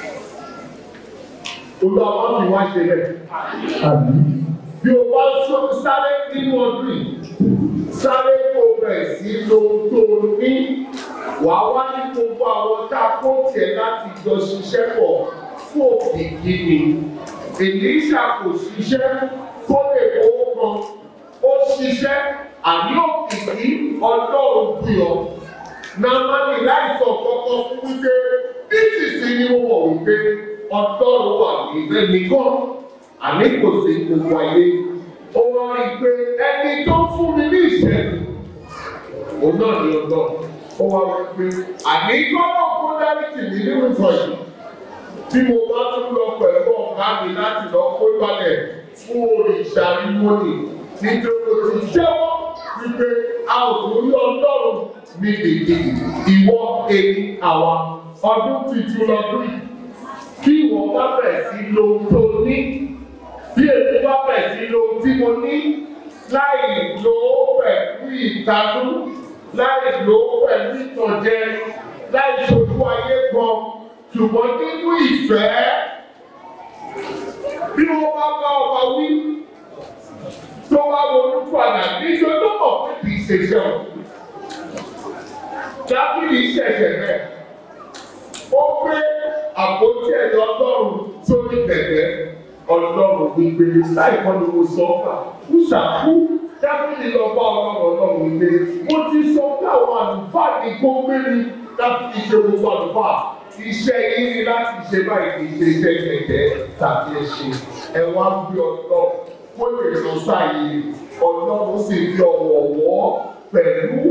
Olú àwọn fi wá ṣe rẹ̀. Bí o bá sọ sáré nínú ọdún yìí, sáré kó bẹ̀rẹ̀ sí lo tó o ní. Wà á wá ní gbogbo àwọn tá a kó tiẹ̀ láti jọ ṣiṣẹ́ pọ̀ fún òkìkí ni. Èlíṣà kò ṣiṣẹ́ kó lè owó kan. Ó ṣiṣẹ́ àní òkìkí ọlọ́run bí ọ. Nàmánì láìsọ̀ kọ́kọ́ fún wípé nísinsìnyí ni mo mọ̀ wípé ọlọ́run wà níbẹ̀ nìkan àní kò sí gbogbo ayé. Ó wá rí i pé ẹni tó fún mi ní ìṣẹ́gun, òun náà ni ọlọ́run. Ó wá rí i pé àní gbọ́dọ̀ kó dáríjì mí nínú ìtọ́jú. Bí mo bá tún lọ pẹ̀lú ọ̀gá mi láti lọ kó balẹ̀ fún òrìṣà mímọ́nì nítorí o ti jẹ́wọ́ wípé a ò torí ọlọ́run ní dèdè ìwọ èmi àwa ọdún tuntun lọ́dún yìí bí ìwọ bá bẹ̀rẹ̀ sí lo ohun tó ní bí èmi bá bẹ̀rẹ̀ sí lo ohun tí mo ní láì lo ó pẹ̀lú ìtanú láì lo ó pẹ̀lú ìtànjẹ láì ṣojú ayé gan ṣùgbọ́n nínú ìfẹ́ bí wọ́n bá bá ọba wí tó wá ronú padà níjọ́ tó mọ̀ pé kì í ṣe iṣẹ́ o. Dábìlì ṣẹ̀ṣẹ̀ rẹ̀. Ó gbé àpótí ẹ̀yọ ọlọ́run sórí kẹ̀kẹ́ ọlọ́run gbígbé láìpọ́ ni mo sọ ọ́kà. Kúṣàkú Dábìlì lọ bá ọlọ́run ọlọ́run gbé. Mo ti sọ pé àwọn àlùfáà ní kó gbé mi Dábìlì ṣe gbogbo àlùfáà. Iṣẹ́ yín ni láti ṣe báyìí kì í ṣe iṣẹ́ kẹ̀kẹ́ tàbí ẹṣin. Ẹ wá ń gbé ọlọ́run kó lè lọ sáyé ọlọ́run sì fi ọ̀wọ̀ wọ́ pẹ̀lú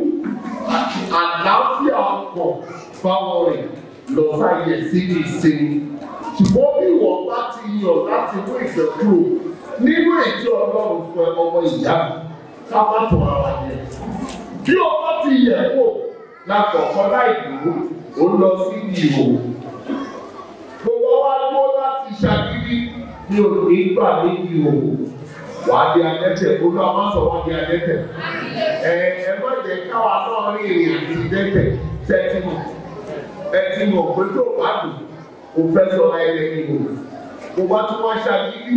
àlàáfíà ọkàn báwọn rìn lọ sáyé síbi ìsinmi. ṣùgbọ́n bí wọ́n bá ti yàn láti mú ìfẹ́ kúrò nínú ètò ọlọ́run fún ẹ ọmọ ìyá mi ká má tọ̀ ara yẹn. bí o bá ti yẹ̀ wò lákọ̀ọ́kọ́ láì dúró ó lọ síbi ìhò. gbogbo wa dúró láti ṣàgídí ní òní gbà níbi ìhò wàá di adẹ́tẹ̀ olú àwọn sọ wàá di adẹ́tẹ̀ ẹ ẹ má jẹ káwa náà rí ìrìn àti dẹ́tẹ̀ tẹ́tí mọ̀ ẹtí mọ̀ pé tó bá dùn kò fẹ́ sọ ẹ̀rẹ́ ìbò kò bá tún wá ṣàgídí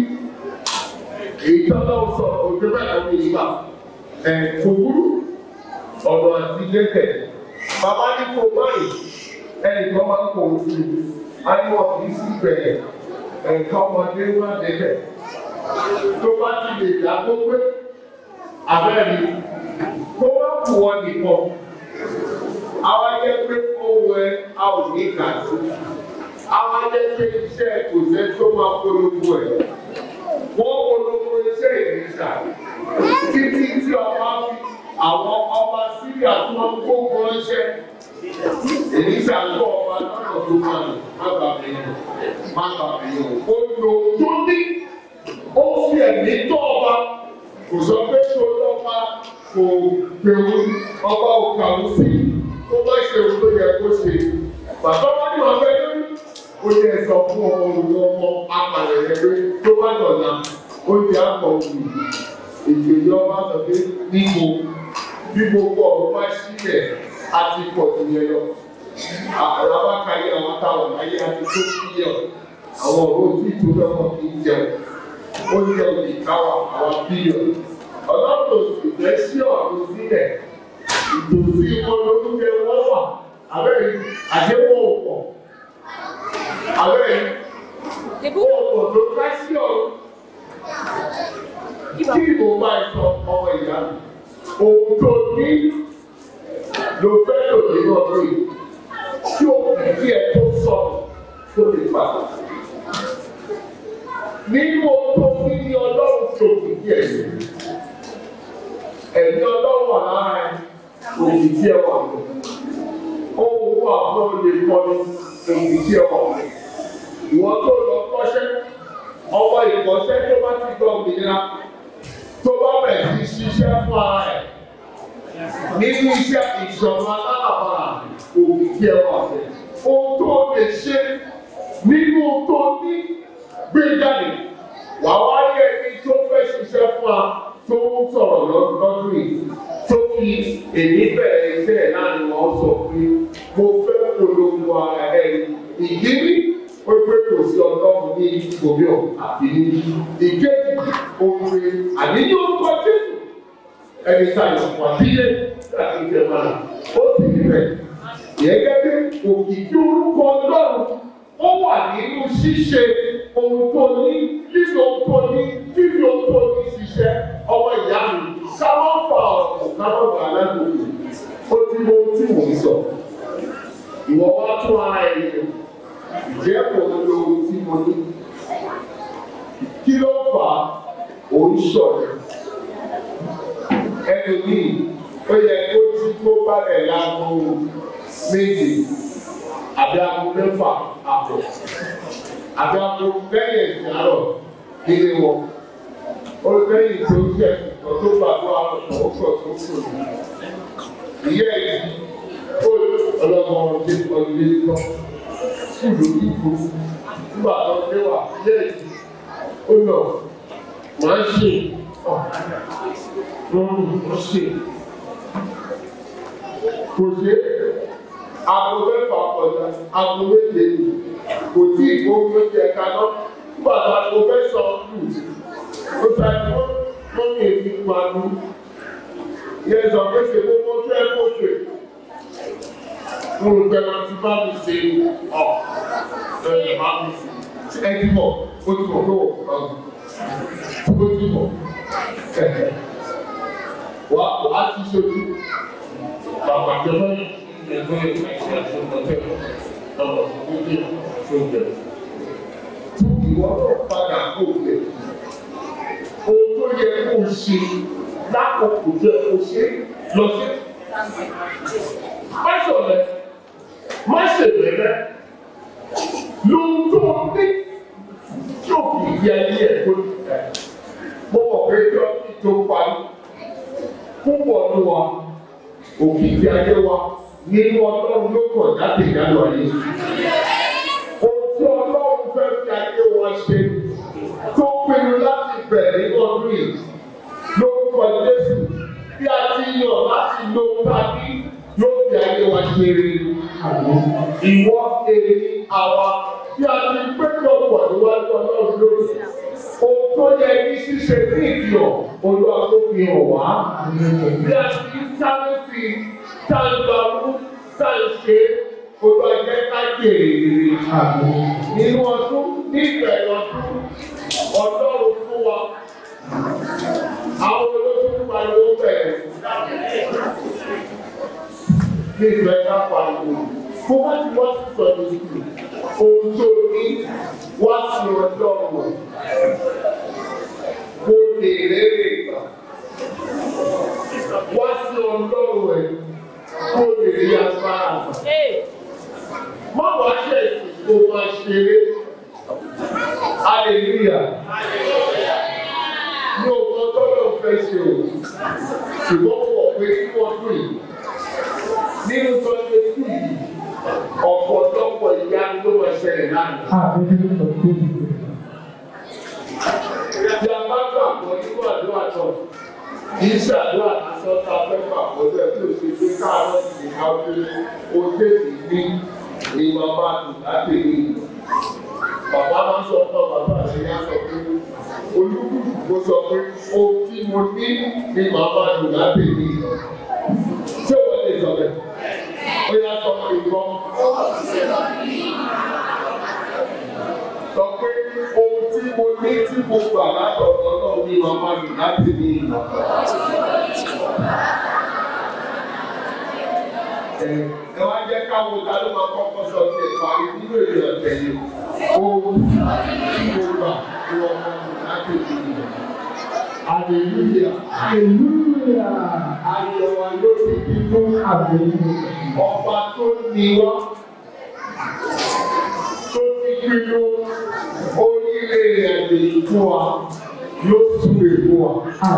èyí tọ́lá ó sọ òjò bẹ́ẹ̀ ló ń gbà ẹ̀ kò burú ọ̀dọ̀ àti dẹ́tẹ̀ bàbá ní kò báyìí ẹnì kan máa ń kọ̀ ọ́ sí i á ní wọn kì í sí bẹ̀rẹ̀ ẹ̀ka ọmọdé wá dẹ́tẹ̀ tó bá ti lè dá tó pé abẹ́rẹ́ tó bá kù ọ nìkan àwa jẹ́ pé kó wẹ a ò ní kà sí àwa jẹ́ pé iṣẹ́ kò sẹ́ tó máa polówó ẹ̀ wọ́n polówó iṣẹ́ ìrìnsà títí tí ọba fi àwọn ọba síríà tó máa ń gbógun ránṣẹ́ ìrìnsà ń bọ̀ ọba lọ́nà tó máa lò má bàbá yẹn má bàbá yẹn ó lò tó ní ó fi ẹ̀mí tó ọba kò sọ pé tó lọ́ba kò gbèrú ọba ò kàwé sí tó bá ṣe ohun tó yẹ kó ṣe bàbá wa ní wọn fẹ́ lórí ó yẹ sọ fún ọmọ òun ọmọ apàlẹ̀ rẹ pé tó bá dọ̀la ó di àpọ̀ òun èdè ìjọba sọ pé níbo bí gbogbo ọ̀rọ̀ bá sílẹ̀ àti pọ̀ tó yẹ lọ àwọn abákayé àwọn táwọn ayé àti tó kíyẹ àwọn ọ̀rọ̀ tí ìtòlẹ́ wọn kì í jẹun ó yẹ òye káwà àwọn bílíọ̀nù ọlọ́run òsì fẹ́ sí ọ̀run sílẹ̀ ìtòsí olórúkẹ wọ́n wà abẹ́rẹ́ àdéhùn ọ̀pọ̀ abẹ́rẹ́ ọ̀pọ̀ tó ká sí ọ̀run kí ìbò bá sọ ọmọ ìyá mi ohun tó ní ló fẹ́ lò nínú ọdún yìí tí ó kì í ẹ tó sọ tó lè pa nínú ohun tó ní ní ọlọ́run tó kì í ẹ sí ẹ̀mí ọlọ́run wà lára ẹ̀ òkì tí ẹ wà lọ ohun wà fún olè kọ́ni òkì tí ẹ wà lọ ìwọ tó lọ kọ́ṣẹ́ ọwọ́ ìkọ́ṣẹ́ tó bá ti gbọ́ òmìnira tó bá bẹ̀rẹ̀ sí ṣiṣẹ́ fún ara ẹ̀ nínú iṣẹ́ ìṣọ̀kan alálàbàrà òkì tí ẹ wà lọ ohun tó lè ṣe nínú tó ní gbé jáde wà wá rí ẹni tó fẹ́ ṣiṣẹ́ fún wa tó ń sọ̀rọ̀ lọ́dún yìí tó fi èmi bẹ̀rẹ̀ iṣẹ́ ẹ̀ láàrin wọn sọ pé mo fẹ́ polongo ara ẹ̀ ìdíní ó pé kò sí ọlọ́run ní omi ọ̀ àbí ní ìkéjì òwe àníyàn orúkọ jésù ẹni sáyọ̀ wà bílẹ̀ láti ìfẹ́ máa ó sì rí bẹ́ẹ̀ yẹ gẹ́gẹ́ òkìkí orúkọ ọlọ́run ó wà nínú ṣíṣe ohun tó ní lílo ohun tó ní fífi ohun tó ní ṣiṣẹ́ ọmọ ìyá mi káwọn fa ọ̀rọ̀ káwọn gbà lágbègbè ó ti mọ ohun tí mò ń sọ ìwọ wá tún ara ẹ yẹ ìjẹ́ kò ń lo ohun tí mo ní kí ló fà á òun ṣọ̀rẹ́ ẹlòmíì ó yẹ kó tí kó balẹ̀ lágbo méje àbí aago mẹ́fà àbọ̀ àbí aago lẹ́yìn ẹ̀sìn àárọ̀ nílé wọn ó lẹ́yìn tó jẹ́ ọ̀tọ́ gbàgbọ́ àrùn ó pọ̀ tó kù ìyá yìí ó ọlọ́mọ ọdún ọdún lọ sùúrù ìbò nígbà tó dé wà yé èyí ó lọ máa ń ṣe ọ̀ lọ́rùn ó ṣe kò ṣe aago mẹ́fà kọjá aago méje ni kò tí ì kó oúnjẹ kaná nígbà tó aago mẹ́sàn-án lù ó sáré mọ́ mọ́mí èmi máa lù yẹ sọ pé ṣe kó mọ́ fẹ́ kó ṣe mo rò pé máa ti bá mi ṣe ọ̀ ẹ̀ bá mi ṣe ẹ ti bọ̀ ó ti bọ̀ tó ó ti bọ̀ wà á ti ṣojú bàbá jọba ẹgbẹ́ ìṣẹ́ àṣọmọtẹ́ ọ̀rọ̀ ìdíje ṣojú tún ìwọ náà padà kó lẹ̀ ohun tó yẹ kó o ṣe lákòókò jẹ kó o ṣe lọ sí. má ṣọlẹ̀ má ṣèbẹ̀rẹ̀ lóhun tó o ní tí o kì í yẹ ayé ẹ̀ tó ní ẹ̀ mo mọ̀ pé tí wọ́n ti tó parí púpọ̀ ní wa òkìkí ayé wa nínú ọlọ́run ló kàn jáde ìdálò ayé. Ohun tí ọlọ́run fẹ́ fi ayé wa ṣe tó pinnu láti bẹ̀rẹ̀ ní ọdún yìí lórúkọ Jésù bí a ti yàn láti lo tàbí yóò fi ayé wa ṣe rere. Ìwọ èmi àwa bí a ti péjọpọ̀ níwájú ọlọ́run lórí. Ohun tó yẹ ní ṣíṣe ní ìfihàn olúwa tó fi hàn wá. Bí a ti ń sáré sí i, tá a gba mú, tá a ṣe olúwa jẹ́ ká jèrè rere. Nínú ọdún, ní ìbẹ̀rẹ̀ ọdún, ọlọ́run fún wa. Àwọn olóṣèlú pariwo bẹ̀rẹ̀. Ní ìfẹ́ ká pariwo. Mo bá ti wá sí sọ̀rọ̀ ìsìn, ohun tó ní wá sí ọjọ́ ọ̀rọ̀ kó lè rere gbà. Wá sí ọlọ́run ẹ̀ kó lè rí agbára gbà. Má wá ṣe ìsìn kó máa ṣeré. Hallelujah. Ní ọgbọ́n tọ́lọ̀ fẹ́ ṣe o, ṣùgbọ́n pọ̀ pé kí wọ́n dùn yìí. Nínú tọ́jú kù yìí, ọ̀pọ̀lọpọ̀ ìyá ló máa ṣẹlẹ̀ lánàá. Bí a bá gbàgbọ́ nínú àdúrà náà, kì í ṣàdúrà lásán tá a fẹ́ gbàgbọ́ bẹ́ẹ̀ bí o ṣe gbé káàárọ̀ sí ká pé o tètè ní ní bàbá àdùn láti rí i. Bàbá máa ń sọ fún bàbá àti ìyá sọ pé olúkúlùkù kó sọ pé ohun tí mo ní ní bàbá àdùn láti rí i. Ṣé wọ́n lè sọ bẹ́ẹ̀? Ó yá sọ pé ìgbọ́. Sọ pé ohun tí mo ní tí mo gbà látọ̀dọ̀ náà ní bàbá àdùn láti rí i. ẹ wá jẹ́ káwọn ta ló máa kọ́kọ́ sọ sí ẹ̀ka nínú èdè ọ̀tẹ̀ yìí ohun tí mo gbà ní ọmọ mi láti fi ìlú. Hallelujah. Hallelujah. Ayọ̀ wa yóò ti fi fún ọba tó ní wá. Tó ti pinnu orílẹ̀ èdè yìí fún wa yóò súre fún wa.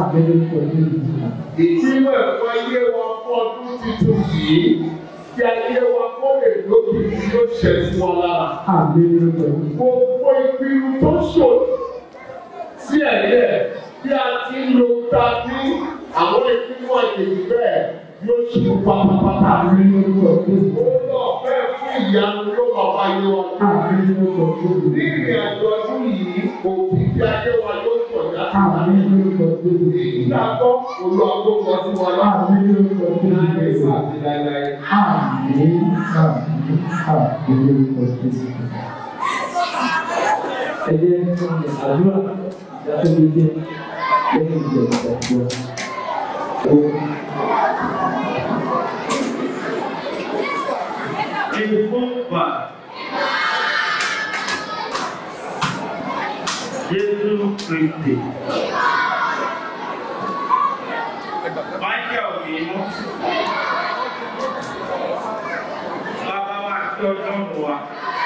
Ìpínlẹ̀ fún ayé wa fún ọdún tuntun yìí kí ayé wa kó lè lóbi yóò ṣẹ sí wa lára. Gbogbo ìpinnu tó ṣòro sí ẹ̀yẹ bí a ti ń lo ta ní àwọn ìpinnu àjèjì bẹ́ẹ̀ yóò ṣe pátápátá. Ó lọ fẹ́ fún ìyanu ló máa wá yé wa. Ní ìrìn àjò ọdún yìí, òbí tí ayé wa yóò pọ̀ jáde. Ìgbàgbọ́ olùwàgbọ́ sí wa láàrin ìgbésẹ̀ àti láíláí. Ìfúnpá. Jésù Kristi. Michael Mímú. Bàbá wa tí ọjọ́ mú wa.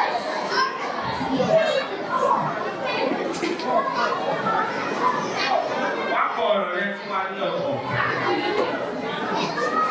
Wá kọ ọ̀rọ̀ rẹ fún wa ní ọ̀pọ̀.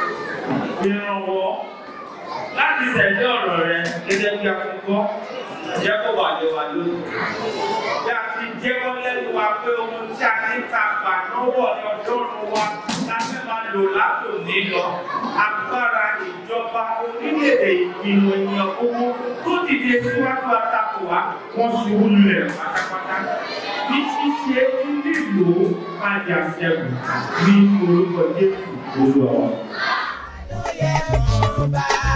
Ìrànwọ́ láti tẹ̀lé ọ̀rọ̀ rẹ gẹ́gẹ́ bí a ti gbọ́ jẹ́ kó wà lé wa lónìí. Bí a ti jẹ́wọ́ lẹ́nu wa pé ohun tí a ní ta gbà lọ́wọ́ ní ọjọ́ ọ̀run wa la fẹ́ máa lò látòní lọ. Agbára ìjọba orílẹ̀-èdè ìgbìmọ̀ ènìyàn gbogbo tó dìde síwájú àtakò wa wọ́n ṣubú lulẹ̀ pátápátá. Bí ṣíṣe nílò máa jà sẹ́gun ní orúkọ Jésù olúwa wa. Hallelujah, oh, bye.